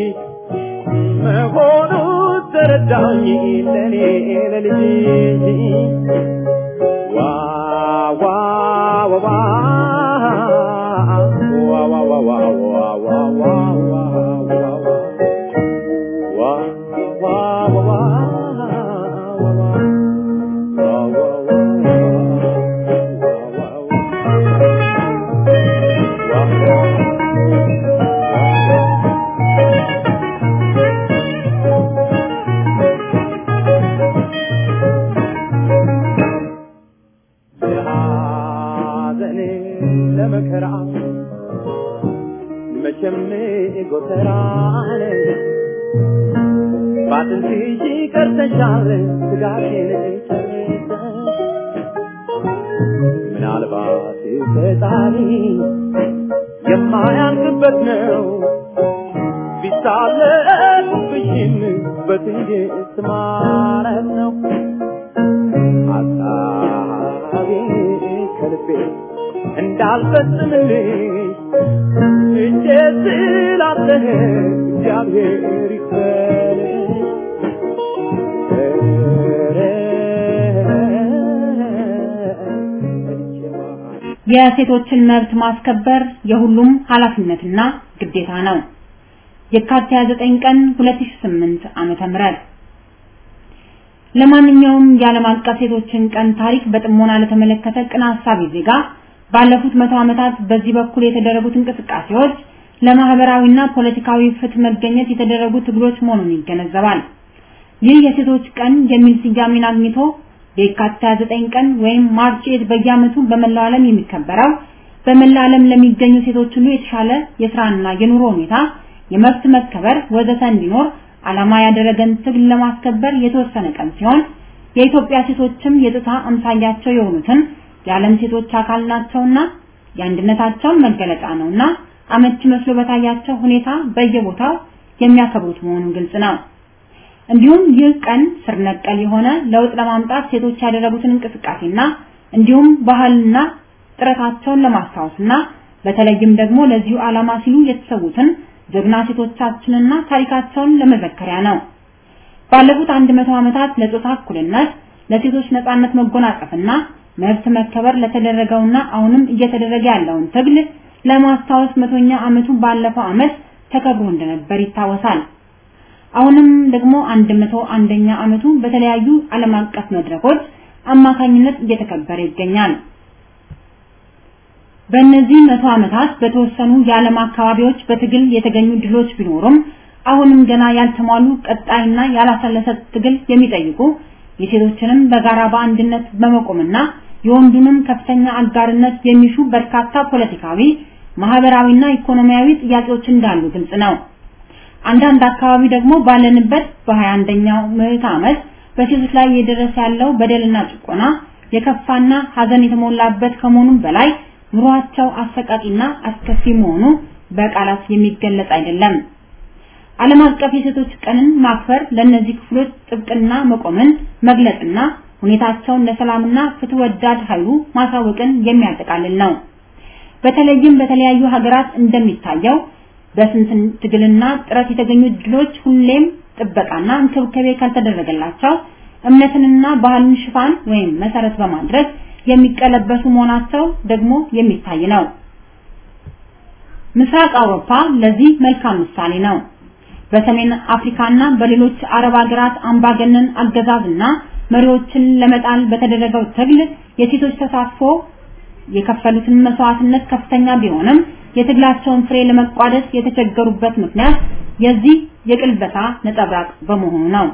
መሆኑ ተረዳኝ ለኔ ለልጅ ዋ ዋ ዋ ዋ ዋ ዋ ዋ ዋ ዋ ዋ ዋ ዋ ዋ ለሐዘን ለመከራ መቼም ጎተራን ባጥንትሽ ቀርተሻል ስጋሽን ጨርሰሽ ምናልባት ፈጣሪ የማያልቅበት ነው ቢሳለቁብሽም በትዕግስት ማረፍ ነው ሀሳቤ ከልቤ እንዳልፈጽምልሽ እጄ ስላለህ እግዚአብሔር ይክፈልሽ የሴቶችን መብት ማስከበር የሁሉም ኃላፊነትና ግዴታ ነው። የካቲት 29 ቀን 2008 ዓመተ ምህረት ለማንኛውም የዓለም አቀፍ ሴቶችን ቀን ታሪክ በጥሞና ለተመለከተ ቅን ሐሳቢ ዜጋ ባለፉት መቶ ዓመታት በዚህ በኩል የተደረጉት እንቅስቃሴዎች ለማህበራዊና ፖለቲካዊ ፍትህ መገኘት የተደረጉ ትግሎች መሆኑን ይገነዘባል። ይህ የሴቶች ቀን የሚል ስያሜን አግኝቶ የካቲት 29 ቀን ወይም ማርች ኤት በየዓመቱ በመላው ዓለም የሚከበረው በመላው ዓለም ለሚገኙ ሴቶች ሁሉ የተሻለ የስራና የኑሮ ሁኔታ፣ የመብት መከበር ወዘተ እንዲኖር ዓላማ ያደረገን ትግል ለማስከበር የተወሰነ ቀን ሲሆን የኢትዮጵያ ሴቶችም የጥታ አምሳያቸው የሆኑትን የዓለም ሴቶች አካል ናቸውና የአንድነታቸው መገለጫ ነውና አመቺ መስሎ በታያቸው ሁኔታ በየቦታው የሚያከብሩት መሆኑን ግልጽ ነው። እንዲሁም ይህ ቀን ስር ነቀል የሆነ ለውጥ ለማምጣት ሴቶች ያደረጉትን እንቅስቃሴና እንዲሁም ባህልና ጥረታቸውን ለማስታወስና በተለይም ደግሞ ለዚሁ ዓላማ ሲሉ የተሰዉትን ጀግና ሴቶቻችንና ታሪካቸውን ለመዘከሪያ ነው። ባለፉት አንድ መቶ ዓመታት ለጾታ እኩልነት፣ ለሴቶች ነጻነት መጎናጸፍና መብት መከበር ለተደረገውና አሁንም እየተደረገ ያለውን ትግል ለማስታወስ መቶኛ ዓመቱ ባለፈው ዓመት ተከብሮ እንደነበር ይታወሳል። አሁንም ደግሞ 101ኛ ዓመቱ በተለያዩ ዓለም አቀፍ መድረኮች አማካኝነት እየተከበረ ይገኛል። በእነዚህ መቶ ዓመታት በተወሰኑ የዓለም አካባቢዎች በትግል የተገኙ ድሎች ቢኖሩም አሁንም ገና ያልተሟሉ ቀጣይና ያላሰለሰ ትግል የሚጠይቁ የሴቶችንም በጋራ በአንድነት በመቆምና የወንዱንም ከፍተኛ አጋርነት የሚሹ በርካታ ፖለቲካዊ፣ ማህበራዊና ኢኮኖሚያዊ ጥያቄዎች እንዳሉ ግልጽ ነው። አንዳንድ አካባቢ ደግሞ ባለንበት በ21ኛው ምዕተ ዓመት በሴቶች ላይ እየደረሰ ያለው በደልና ጭቆና የከፋና ሀዘን የተሞላበት ከመሆኑም በላይ ኑሯቸው አሰቃቂና አስከፊ መሆኑ በቃላት የሚገለጽ አይደለም። ዓለም አቀፍ የሴቶች ቀንን ማክበር ለእነዚህ ክፍሎች ጥብቅና መቆምን መግለጽና ሁኔታቸውን ለሰላምና ፍትህ ወዳድ ኃይሉ ማሳወቅን የሚያጠቃልል ነው። በተለይም በተለያዩ ሀገራት እንደሚታየው በስንት ትግልና ጥረት የተገኙ ድሎች ሁሌም ጥበቃና እንክብካቤ ካልተደረገላቸው እምነትንና ባህልን ሽፋን ወይም መሰረት በማድረግ የሚቀለበሱ መሆናቸው ደግሞ የሚታይ ነው። ምስራቅ አውሮፓ ለዚህ መልካም ምሳሌ ነው። በሰሜን አፍሪካና በሌሎች አረብ ሀገራት አምባገነን አገዛዝና መሪዎችን ለመጣል በተደረገው ትግል የሴቶች ተሳትፎ የከፈሉትን መስዋዕትነት ከፍተኛ ቢሆንም የትግላቸውን ፍሬ ለመቋደስ የተቸገሩበት ምክንያት የዚህ የቅልበታ ነጸብራቅ በመሆኑ ነው።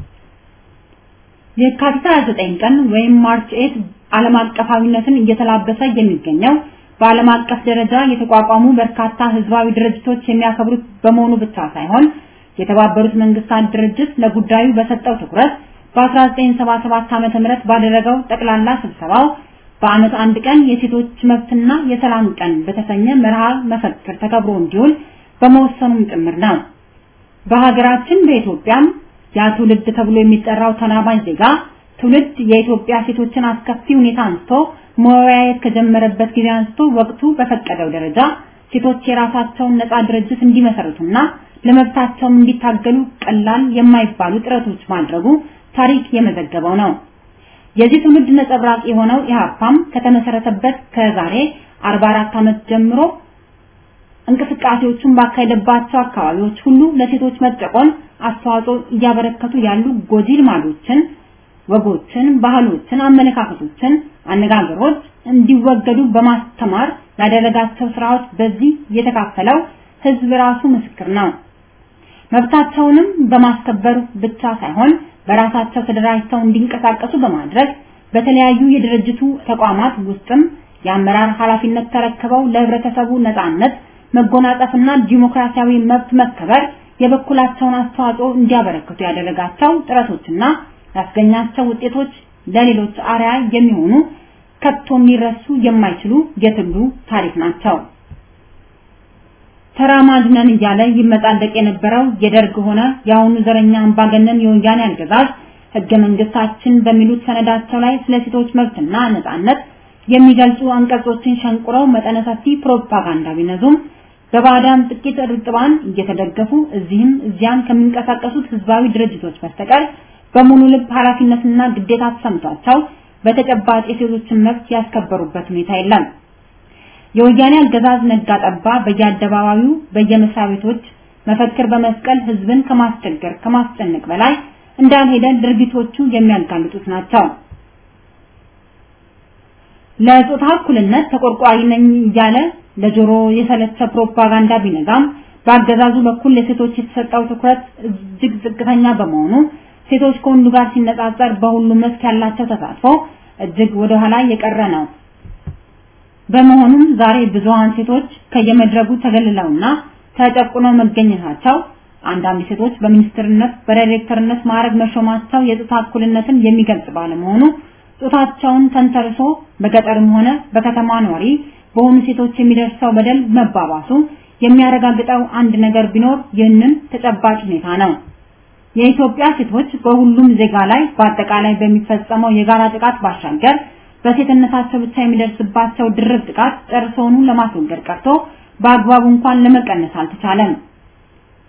የካቲት 29 ቀን ወይም ማርች 8 ዓለም አቀፋዊነትን እየተላበሰ የሚገኘው በዓለም አቀፍ ደረጃ የተቋቋሙ በርካታ ህዝባዊ ድርጅቶች የሚያከብሩት በመሆኑ ብቻ ሳይሆን የተባበሩት መንግስታት ድርጅት ለጉዳዩ በሰጠው ትኩረት በ1977 ዓ.ም ባደረገው ጠቅላላ ስብሰባው በአመት አንድ ቀን የሴቶች መብትና የሰላም ቀን በተሰኘ መርሃ መፈክር ተከብሮ እንዲውል በመወሰኑም ጭምር ነው። በሀገራችን በኢትዮጵያም ያ ትውልድ ተብሎ የሚጠራው ተናባኝ ዜጋ ትውልድ የኢትዮጵያ ሴቶችን አስከፊ ሁኔታ አንስቶ መወያየት ከጀመረበት ጊዜ አንስቶ ወቅቱ በፈቀደው ደረጃ ሴቶች የራሳቸውን ነፃ ድርጅት እንዲመሰርቱና ለመብታቸውም እንዲታገሉ ቀላል የማይባሉ ጥረቶች ማድረጉ ታሪክ የመዘገበው ነው። የዚህ ትውልድ ነጸብራቅ የሆነው ኢህአፓም ከተመሰረተበት ከዛሬ 44 ዓመት ጀምሮ እንቅስቃሴዎቹን ባካሄደባቸው አካባቢዎች ሁሉ ለሴቶች መጨቆን አስተዋጽኦ እያበረከቱ ያሉ ጎጂ ልማዶችን፣ ወጎችን፣ ባህሎችን፣ አመለካከቶችን፣ አነጋገሮች እንዲወገዱ በማስተማር ያደረጋቸው ስራዎች በዚህ የተካፈለው ህዝብ ራሱ ምስክር ነው። መብታቸውንም በማስከበር ብቻ ሳይሆን በራሳቸው ተደራጅተው እንዲንቀሳቀሱ በማድረግ በተለያዩ የድርጅቱ ተቋማት ውስጥም የአመራር ኃላፊነት ተረክበው ለህብረተሰቡ ነጻነት መጎናጸፍና ዲሞክራሲያዊ መብት መከበር የበኩላቸውን አስተዋጽኦ እንዲያበረክቱ ያደረጋቸው ጥረቶችና ያስገኛቸው ውጤቶች ለሌሎች አርያ የሚሆኑ ከቶ ሊረሱ የማይችሉ የትግሉ ታሪክ ናቸው። ተራማጅ ነን እያለ ይመጻደቅ የነበረው የደርግ ሆነ የአሁኑ ዘረኛ አምባገነን የወያኔ አገዛዝ ህገ መንግስታችን በሚሉት ሰነዳቸው ላይ ስለ ሴቶች መብትና ነጻነት የሚገልጹ አንቀጾችን ሸንቁረው መጠነ ሰፊ ፕሮፓጋንዳ ቢነዙም በባዳም ጥቂት ርጥባን እየተደገፉ እዚህም እዚያም ከሚንቀሳቀሱት ህዝባዊ ድርጅቶች በስተቀር በሙሉ ልብ ኃላፊነትና ግዴታ ተሰምቷቸው በተጨባጭ የሴቶችን መብት ያስከበሩበት ሁኔታ የለም። የወያኔ አገዛዝ ነጋ ጠባ በየአደባባዩ በየመስሪያ ቤቶች መፈክር በመስቀል ህዝብን ከማስቸገር ከማስጨነቅ በላይ እንዳልሄደ ድርጊቶቹ የሚያጋልጡት ናቸው። ለጾታ እኩልነት ተቆርቋሪ ነኝ እያለ ለጆሮ የሰለቸ ፕሮፓጋንዳ ቢነዛም በአገዛዙ በኩል ለሴቶች የተሰጠው ትኩረት እጅግ ዝቅተኛ በመሆኑ ሴቶች ከወንዱ ጋር ሲነጻጸር በሁሉም መስክ ያላቸው ተሳትፎ እጅግ ወደ ኋላ የቀረ ነው። በመሆኑም ዛሬ ብዙሃን ሴቶች ከየመድረጉ ተገልለውና ተጨቁነው መገኘታቸው አንዳንድ ሴቶች በሚኒስትርነት በዳይሬክተርነት ማዕረግ መሾማቸው የጾታ እኩልነትን የሚገልጽ ባለመሆኑ ጾታቸውን ተንተርሶ በገጠርም ሆነ በከተማ ነዋሪ በሆኑ ሴቶች የሚደርሰው በደል መባባሱ የሚያረጋግጠው አንድ ነገር ቢኖር ይህንን ተጨባጭ ሁኔታ ነው። የኢትዮጵያ ሴቶች በሁሉም ዜጋ ላይ በአጠቃላይ በሚፈጸመው የጋራ ጥቃት ባሻገር በሴትነታቸው ብቻ የሚደርስባቸው ድርብ ጥቃት ጨርሶውኑ ለማስወገድ ቀርቶ በአግባቡ እንኳን ለመቀነስ አልተቻለም።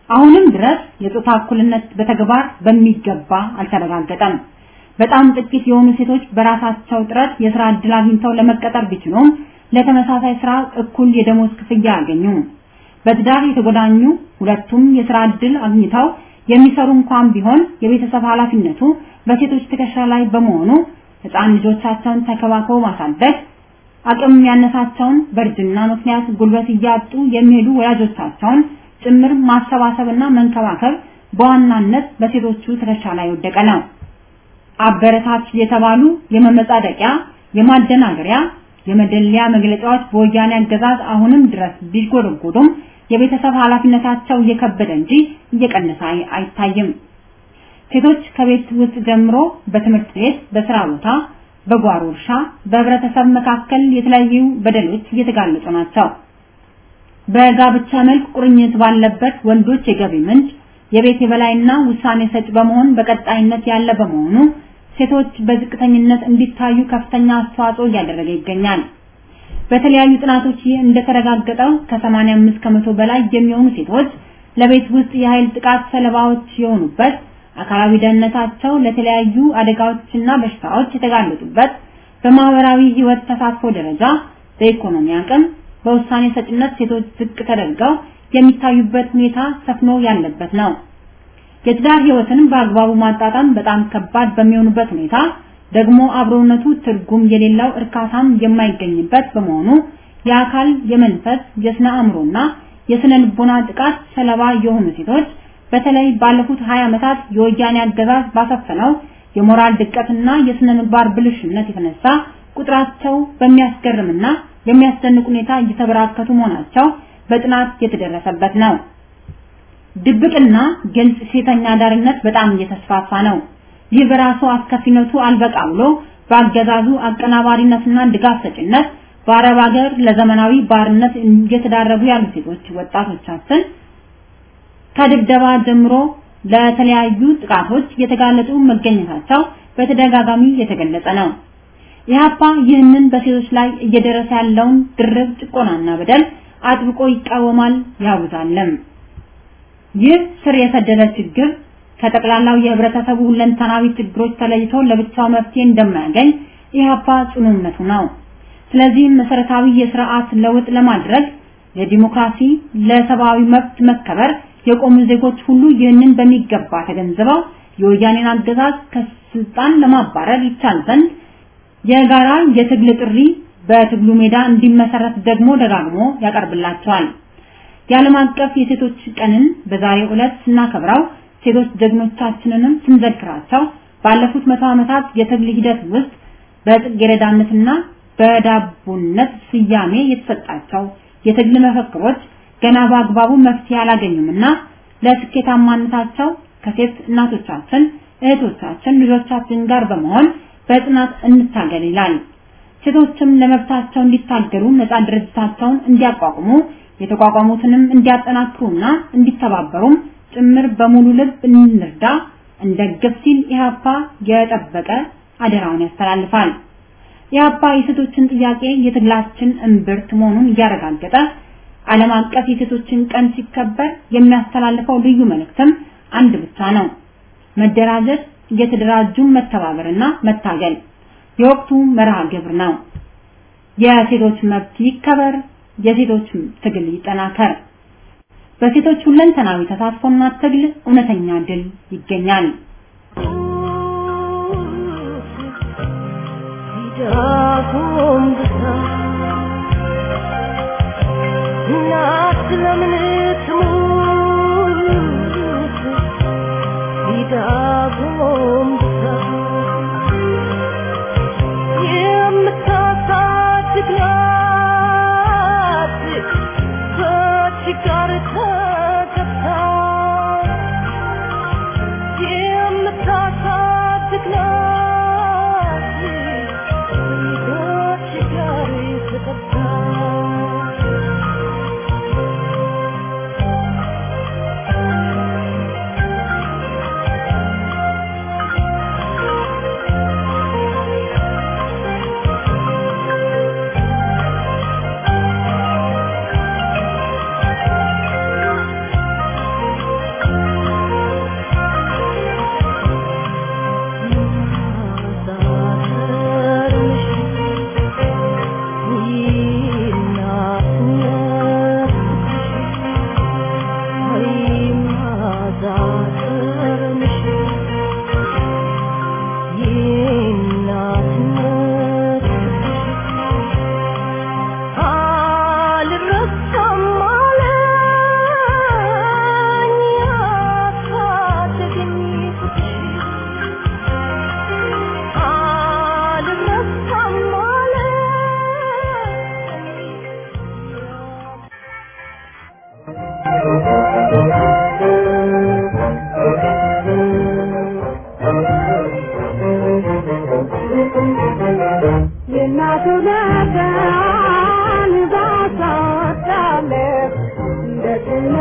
አሁንም ድረስ የጾታ እኩልነት በተግባር በሚገባ አልተረጋገጠም። በጣም ጥቂት የሆኑ ሴቶች በራሳቸው ጥረት የስራ ዕድል አግኝተው ለመቀጠር ቢችሉም ለተመሳሳይ ስራ እኩል የደሞዝ ክፍያ ያገኙ። በትዳር የተጎዳኙ ሁለቱም የስራ ዕድል አግኝተው የሚሰሩ እንኳን ቢሆን የቤተሰብ ኃላፊነቱ በሴቶች ትከሻ ላይ በመሆኑ ህፃን ልጆቻቸውን ተከባክበው ማሳደግ አቅም ያነሳቸውን በእርጅና ምክንያት ጉልበት እያጡ የሚሄዱ ወላጆቻቸውን ጭምር ማሰባሰብና መንከባከብ በዋናነት በሴቶቹ ትከሻ ላይ ወደቀ ነው። አበረታች የተባሉ የመመጻደቂያ፣ የማደናገሪያ፣ የመደለያ መግለጫዎች በወያኔ አገዛዝ አሁንም ድረስ ቢጎደጎዱም የቤተሰብ ኃላፊነታቸው እየከበደ እንጂ እየቀነሰ አይታይም። ሴቶች ከቤት ውስጥ ጀምሮ በትምህርት ቤት፣ በስራ ቦታ፣ በጓሮ እርሻ፣ በህብረተሰብ መካከል የተለያዩ በደሎች እየተጋለጡ ናቸው። በጋብቻ መልክ ቁርኝት ባለበት ወንዶች የገቢ ምንጭ የቤት የበላይና ውሳኔ ሰጭ በመሆን በቀጣይነት ያለ በመሆኑ ሴቶች በዝቅተኝነት እንዲታዩ ከፍተኛ አስተዋጽኦ እያደረገ ይገኛል። በተለያዩ ጥናቶች ይህ እንደተረጋገጠው ከ85 ከመቶ በላይ የሚሆኑ ሴቶች ለቤት ውስጥ የኃይል ጥቃት ሰለባዎች የሆኑበት፣ አካላዊ ደህንነታቸው ለተለያዩ አደጋዎችና በሽታዎች የተጋለጡበት፣ በማህበራዊ ህይወት ተሳትፎ ደረጃ፣ በኢኮኖሚ አቅም፣ በውሳኔ ሰጭነት ሴቶች ዝቅ ተደርገው የሚታዩበት ሁኔታ ሰፍኖ ያለበት ነው። የትዳር ህይወትን በአግባቡ ማጣጣም በጣም ከባድ በሚሆኑበት ሁኔታ ደግሞ አብሮነቱ ትርጉም የሌለው እርካታም የማይገኝበት በመሆኑ የአካል፣ የመንፈስ፣ የስነ አእምሮና የስነ ልቦና ጥቃት ሰለባ የሆኑ ሴቶች በተለይ ባለፉት 20 ዓመታት የወያኔ አገዛዝ ባሰፈነው የሞራል ድቀትና የስነ ምግባር ብልሽነት የተነሳ ቁጥራቸው በሚያስገርምና የሚያስደንቅ ሁኔታ እየተበራከቱ መሆናቸው በጥናት የተደረሰበት ነው። ድብቅና ግልጽ ሴተኛ አዳሪነት በጣም እየተስፋፋ ነው። ይህ በራሱ አስከፊነቱ አልበቃ ብሎ በአገዛዙ አቀናባሪነትና ድጋፍ ሰጭነት በአረብ ሀገር ለዘመናዊ ባርነት እየተዳረጉ ያሉ ሴቶች ወጣቶቻችን ከድብደባ ጀምሮ ለተለያዩ ጥቃቶች የተጋለጡ መገኘታቸው በተደጋጋሚ የተገለጸ ነው። ኢህአፓ ይህንን በሴቶች ላይ እየደረሰ ያለውን ድርብ ጭቆናና በደል አጥብቆ ይቃወማል ያውዛልም። ይህ ስር የሰደደ ችግር ከጠቅላላው የህብረተሰቡ ሁለንተናዊ ችግሮች ተለይቶ ለብቻው መፍትሄ እንደማያገኝ ኢህአፓ ጽኑ እምነቱ ነው። ስለዚህ መሰረታዊ የስርዓት ለውጥ ለማድረግ ለዲሞክራሲ፣ ለሰብአዊ መብት መከበር የቆሙ ዜጎች ሁሉ ይህንን በሚገባ ተገንዝበው የወያኔን አገዛዝ ከስልጣን ለማባረር ይቻል ዘንድ የጋራ የትግል ጥሪ በትግሉ ሜዳ እንዲመሰረት ደግሞ ደጋግሞ ያቀርብላቸዋል። የዓለም አቀፍ የሴቶች ቀንን በዛሬው ዕለት ስናከብረው ሴቶች ጀግኖቻችንንም ስንዘክራቸው ባለፉት መቶ ዓመታት የትግል ሂደት ውስጥ በጽጌረዳነትና በዳቦነት ስያሜ የተሰጣቸው የትግል መፈክሮች ገና በአግባቡ መፍትሄ አላገኙምና ለስኬታማነታቸው ከሴት እናቶቻችን፣ እህቶቻችን፣ ልጆቻችን ጋር በመሆን በጽናት እንታገል ይላል። ሴቶችም ለመብታቸው እንዲታገሉ ነፃ ድርጅታቸውን እንዲያቋቁሙ የተቋቋሙትንም እንዲያጠናክሩና እንዲተባበሩም ጭምር በሙሉ ልብ እንርዳ እንደግፍ ሲል ኢህአፓ የጠበቀ አደራውን ያስተላልፋል። ኢህአፓ የሴቶችን ጥያቄ የትግላችን እምብርት መሆኑን እያረጋገጠ ዓለም አቀፍ የሴቶችን ቀን ሲከበር የሚያስተላልፈው ልዩ መልእክትም አንድ ብቻ ነው። መደራጀት፣ እየተደራጁ መተባበርና መታገል የወቅቱ መርሃ ግብር ነው። የሴቶች መብት ይከበር፣ የሴቶች ትግል ይጠናከር። በሴቶች ሁለንተናዊ ተሳትፎና ትግል እውነተኛ ድል ይገኛል። እናት ለምን ትሙት ቢዳጎም የምታሳድግ ናት በችጋር ተገብታ የምታሳድግ ናት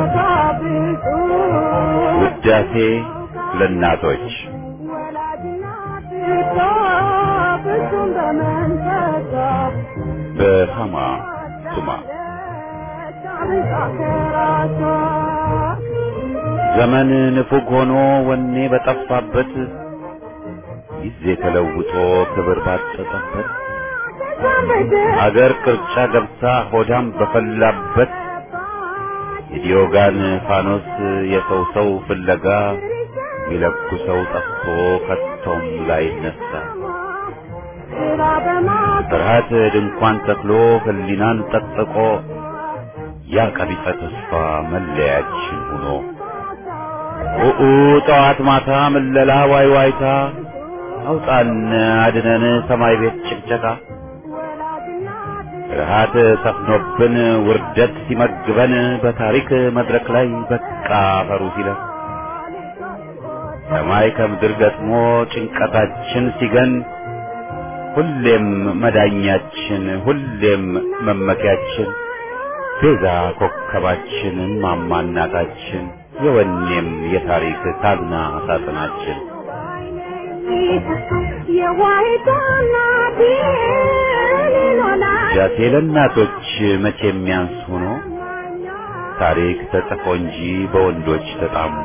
ውዳሴ ለእናቶች በሃማ ቱማ ዘመን ንፉግ ሆኖ ወኔ በጠፋበት ጊዜ ተለውጦ ክብር ባጠጠበት አገር ቅርጫ ገብታ ሆዳም በፈላበት የዲዮጋን ፋኖስ የሰው ሰው ፍለጋ ሚለኩ ሰው ጠፍቶ ከቶም ላይ ነሳ ፍርሃት ድንኳን ተክሎ ህሊናን ጠጥቆ ያ ቀቢጸ ተስፋ መለያችን ሆኖ ኡኡ ጠዋት ማታ ምለላ ዋይ ዋይታ አውጣን አድነን ሰማይ ቤት ጭቅጨቃ ፍርሃት ሰፍኖብን ውርደት ሲመግበን በታሪክ መድረክ ላይ በቃ ፈሩ ሲለን ሰማይ ከምድር ገጥሞ ጭንቀታችን ሲገን ሁሌም መዳኛችን ሁሌም መመኪያችን ቤዛ ኮከባችን ማማ እናታችን የወኔም የታሪክ ታዝና ሳጥናችን ጃቴ ለእናቶች መቼ የሚያንስ ሆኖ ታሪክ ተጽፎ እንጂ በወንዶች ተጣሞ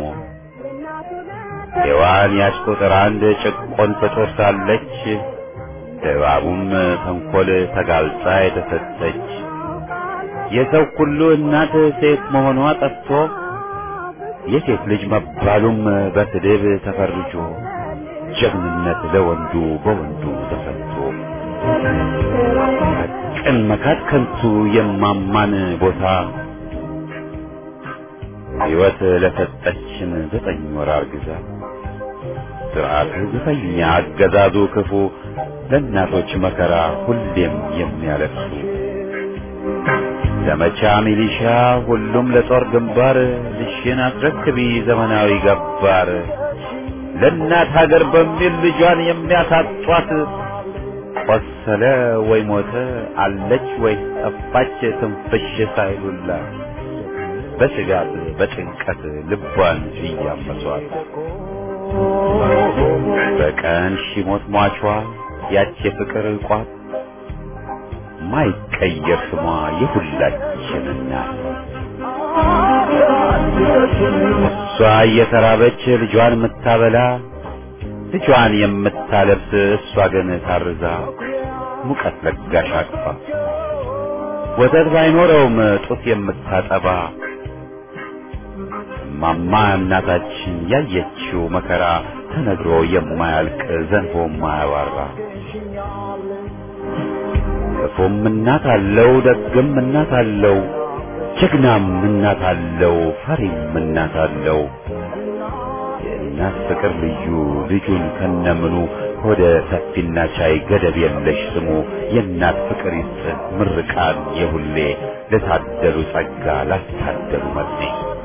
ሔዋን ያች ቁጥር አንድ ጭቆን ፍጡር ሳለች እባቡም ተንኮል ተጋልጣ የተሰጠች የሰው ሁሉ እናት ሴት መሆኗ ጠፍቶ የሴት ልጅ መባሉም በስድብ ተፈርጆ ጀግንነት ለወንዱ በወንዱ ተሰጥቶ ቅን መካት ከንቱ የማማን ቦታ ሕይወት ለሰጠችን ዘጠኝ ወር አርግዛ ስርዓቱ ግፈኛ አገዛዙ ክፉ ለእናቶች መከራ ሁሌም የሚያለቅሱ ዘመቻ ሚሊሻ ሁሉም ለጦር ግንባር ልሽን አስረክቢ ዘመናዊ ገባር ለእናት ሀገር በሚል ልጇን የሚያሳጧት ቆሰለ ወይ ሞተ አለች ወይ ጠፋች ትንፍሽ ሳይሉላት በስጋት በጭንቀት ልቧን እያመሷት በቀን ሺሞት ሟቿ ያች የፍቅር ቋት ማይቀየር ስሟ የሁላችን እናት እሷ እየተራበች ልጇን የምታበላ ልጇን የምታለብስ እሷ ግን ታርዛ ሙቀት ለጋሽ አቅፋ ወተት ባይኖረውም ጡት የምታጠባ ማማ እናታችን ያየችው መከራ ተነግሮ የማያልቅ ዘንቦ የማያባራ ክፉም እናት አለው ደግም እናት አለው ጀግናም እናት አለው ፈሪም እናት አለው የእናት ፍቅር ልዩ ልጁን ከነምኑ ሆደ ሰፊና ቻይ ገደብ የለሽ ስሙ የእናት ፍቅር ይስጥ ምርቃን የሁሌ ለታደሉ ጸጋ ላስታደሉ መጥኔ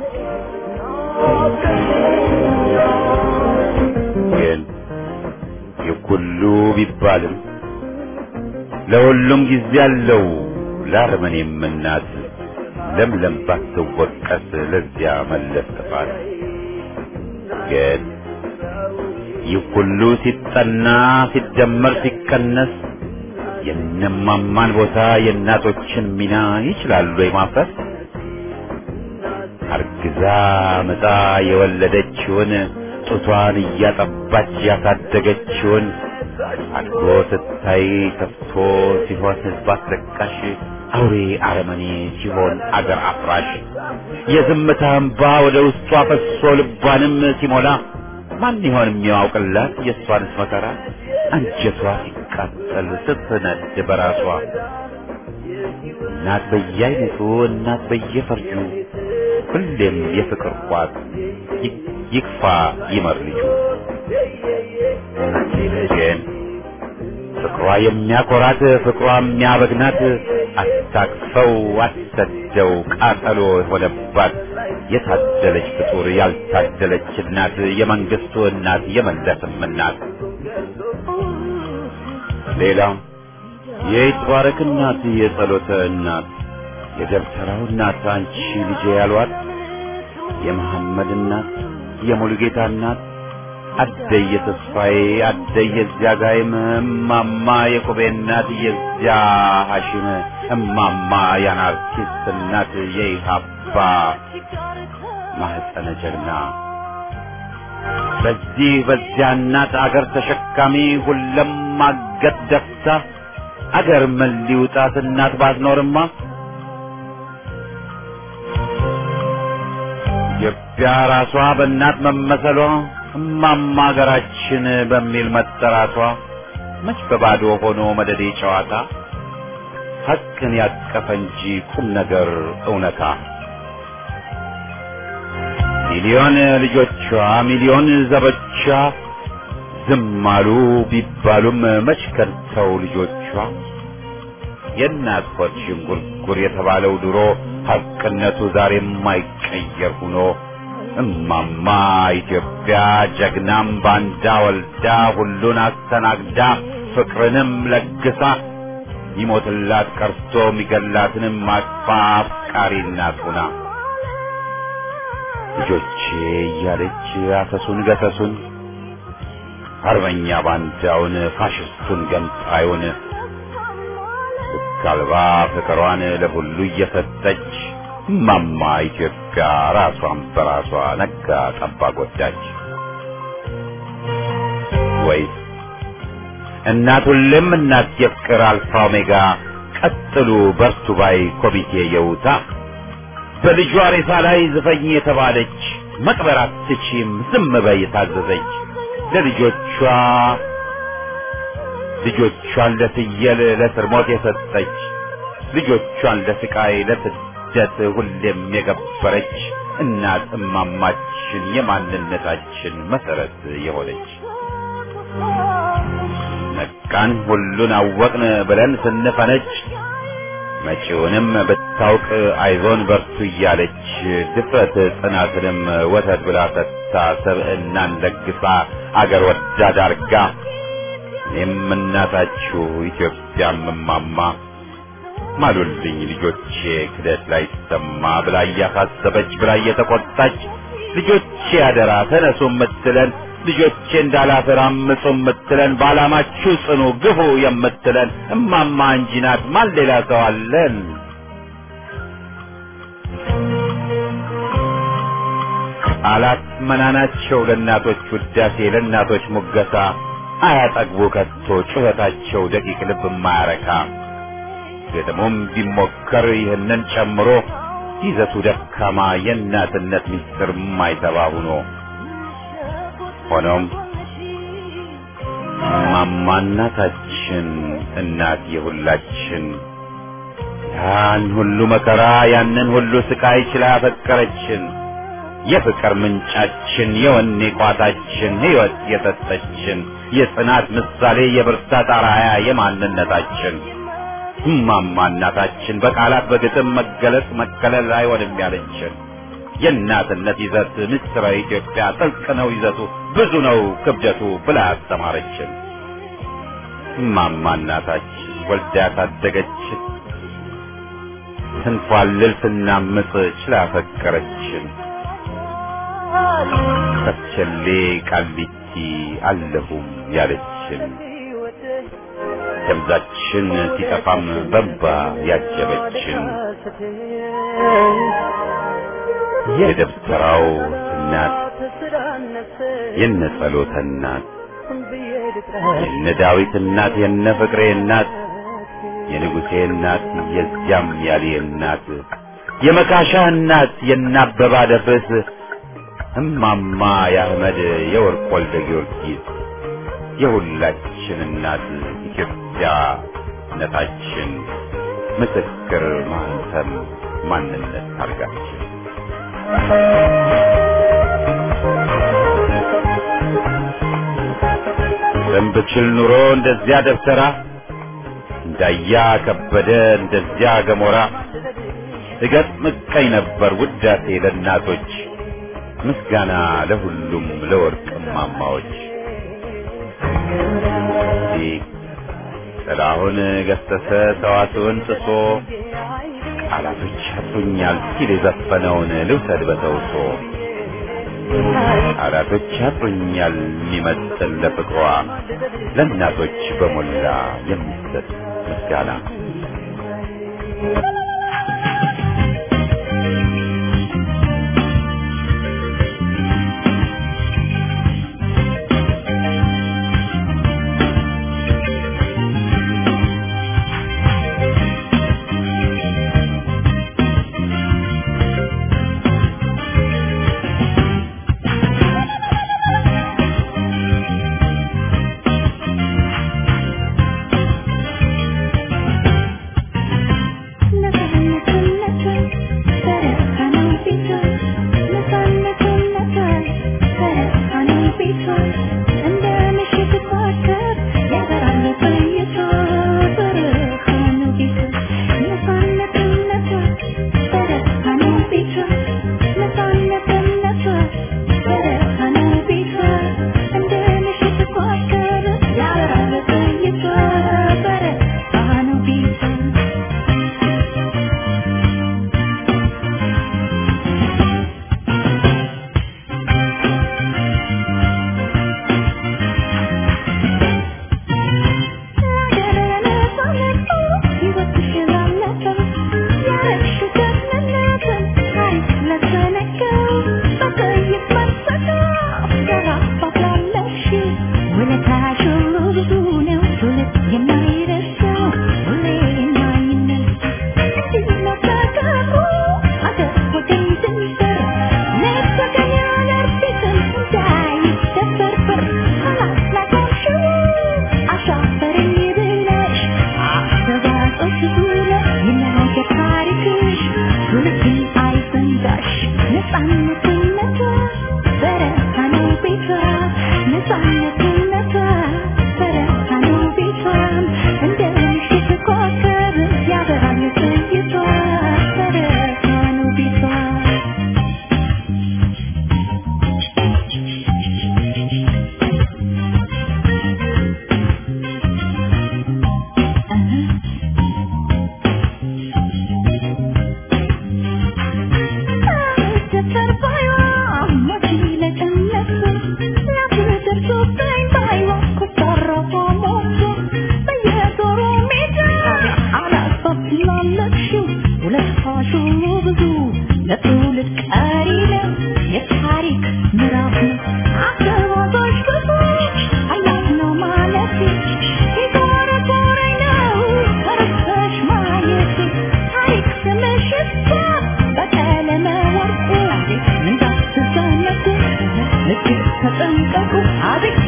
ግን የኩሉ ቢባልም ለሁሉም ጊዜ አለው ለአረመኔም እናት ለምለም ባትወቀስ ለዚያ መለስ ጥፋት ግን ይህ ሁሉ ሲጠና ሲደመር ሲቀነስ የነማማን ቦታ የእናቶችን ሚና ይችላሉ የማፍረስ አርግዛ ምጣ የወለደችውን ጡቷን እያጠባች ያሳደገችውን አድጎ ስታይ ከፍቶ ሲሆን ህዝብ አስለቃሽ አውሬ አረመኔ ሲሆን አገር አፍራሽ የዝምታ እንባ ወደ ውስጧ ፈሶ ልቧንም ሲሞላ ማን ይሆን የሚያውቅላት የእሷንስ መከራ አንጀቷ ሲቃጠል ስትነድ በራሷ እናት በየአይነቱ እናት በየፈርጁ ሁሌም የፍቅር ቋት ይክፋ ይመር ልጁ ግን ፍቅሯ የሚያኮራት ፍቅሯ የሚያበግናት አስታቅፈው አሰደው ቃጠሎ የሆነባት የታደለች ፍጡር ያልታደለች እናት የመንግስቱ እናት የመለስም እናት ሌላው የይትባረክ እናት የጸሎተ እናት የደብተራው እናት አንቺ ልጄ ያሏት የመሐመድ እናት የሙሉጌታ እናት አደየ ተስፋዬ አደየ እዚያ ጋይም እማማ የቁቤ እናት የዚያ ሐሽም እማማ የአናርኪስት እናት የኢሃባ ማህፀነ ጀግና በዚህ በዚያ እናት አገር ተሸካሚ ሁለም ማገት ደፍታ አገር ምን ሊውጣት እናት ባትኖርማ ኢትዮጵያ ራሷ በእናት መመሰሏ እማማ ሀገራችን በሚል መጠራቷ መች በባዶ ሆኖ መደዴ ጨዋታ ሐቅን ያቀፈ እንጂ ቁም ነገር እውነታ ሚሊዮን ልጆቿ ሚሊዮን ዘቦቿ ዝም አሉ ቢባሉም መች ከድተው ልጆቿ የእናት ሆድ ዥንጉርጉር የተባለው ድሮ ሐቅነቱ ዛሬ የማይቀየር ሆኖ እማማ ኢትዮጵያ ጀግናም ባንዳ ወልዳ ሁሉን አስተናግዳ ፍቅርንም ለግሳ ይሞትላት ቀርቶ የሚገላትንም አቅፋ አፍቃሪ እናት ሆና ልጆቼ እያለች አሰሱን ገሰሱን አርበኛ ባንዳውን ፋሽስቱን ገንጣዩን ልክ አልባ ፍቅሯን ለሁሉ እየሰጠች እማማ ኢትዮጵያ ራሷን በራሷ ነጋ ጠባ ጎዳች። ወይስ እናት ሁሌም እናት የፍቅር አልፋ ኦሜጋ ቀጥሉ በርቱ ባይ ኮሚቴ የውታ በልጇ ሬሳ ላይ ዝፈኝ የተባለች መቅበር አትችም ዝም በይ የታዘዘች ለልጆቿ ልጆቿን ለፍየል ለስር ሞት የሰጠች ልጆቿን ለስቃይ ለስደት ሁሌም የገበረች እናት እማማችን የማንነታችን መሰረት የሆነች ነቃን ሁሉን አወቅን ብለን ስንፈነጭ መጪውንም ብታውቅ አይዞን በርቱ እያለች ድፍረት ጽናትንም ወተት ብላ ሰጥታ ሰብዕናን ለግሳ አገር ወዳድ አርጋ እኔም እናታችሁ ኢትዮጵያም እማማ ማሉልኝ ልጆቼ ክደት ላይ ሰማ ብላ እያሳሰበች ብላ እየተቆጣች ልጆቼ አደራ ተነሱ የምትለን ልጆቼ እንዳላፈር አምፁ የምትለን በዓላማችሁ ጽኑ ግፉ የምትለን እማማ እንጂ ናት። ማን ሌላ ሰው አለን? ቃላት መናናቸው ለእናቶች ውዳሴ ለእናቶች ሙገሳ አያጠግቡ ከቶ ጩኸታቸው ደቂቅ ልብ የማያረካ ግጥሙም ቢሞከር ይህንን ጨምሮ ይዘቱ ደካማ የእናትነት ምስጢር የማይተባ ሁኖ ሆኖም እማማ እናታችን እናት የሁላችን ያን ሁሉ መከራ ያንን ሁሉ ስቃይ ችላ ያፈቀረችን የፍቅር ምንጫችን የወኔ ቋታችን ሕይወት የሰጠችን የጽናት ምሳሌ የብርታት አርአያ የማንነታችን እማማ እናታችን በቃላት በግጥም መገለጽ መከለል አይሆንም ያለችን የእናትነት ይዘት ምስጢረ ኢትዮጵያ ጥልቅ ነው ይዘቱ ብዙ ነው ክብደቱ ብላ ያስተማረችን እማማ እናታችን ወልዳ ያሳደገችን ስንፏልል ስናምጥ ችላ ያፈቀረችን ከቸሌ ቃሊቲ አለሁም ያለችን ደብዛችን ሲጠፋም በንባ ያጀበችን የደብተራው እናት የነ ጸሎተ እናት የነ ዳዊት እናት የነ ፍቅሬ እናት የንጉሴ እናት የዚያም ያሌ እናት የመካሻ እናት የነ አበባ ደፍርስ እማማ የአህመድ የወርቅ ወልደ ጊዮርጊስ የሁላችን እናት ኢትዮጵያ ነታችን ምስክር ማህተም ማንነት ታርጋችን ብችል ኑሮ እንደዚያ ደብተራ እንዳያ ከበደ እንደዚያ ገሞራ እገጥም እቀኝ ነበር ውዳሴ ለእናቶች ምስጋና ለሁሉም ለወርቅ እማማዎች ጥላሁን ገሰሰ ሰዋስውን ጥሶ ቃላቶች ያጥሩኛል ሲል የዘፈነውን ልውሰድ በተውሶ ቃላቶች ያጥሩኛል የሚመስል ለፍቅሯ ለእናቶች በሞላ የሚሰጥ ምስጋና ተጠንቀቁ አቤት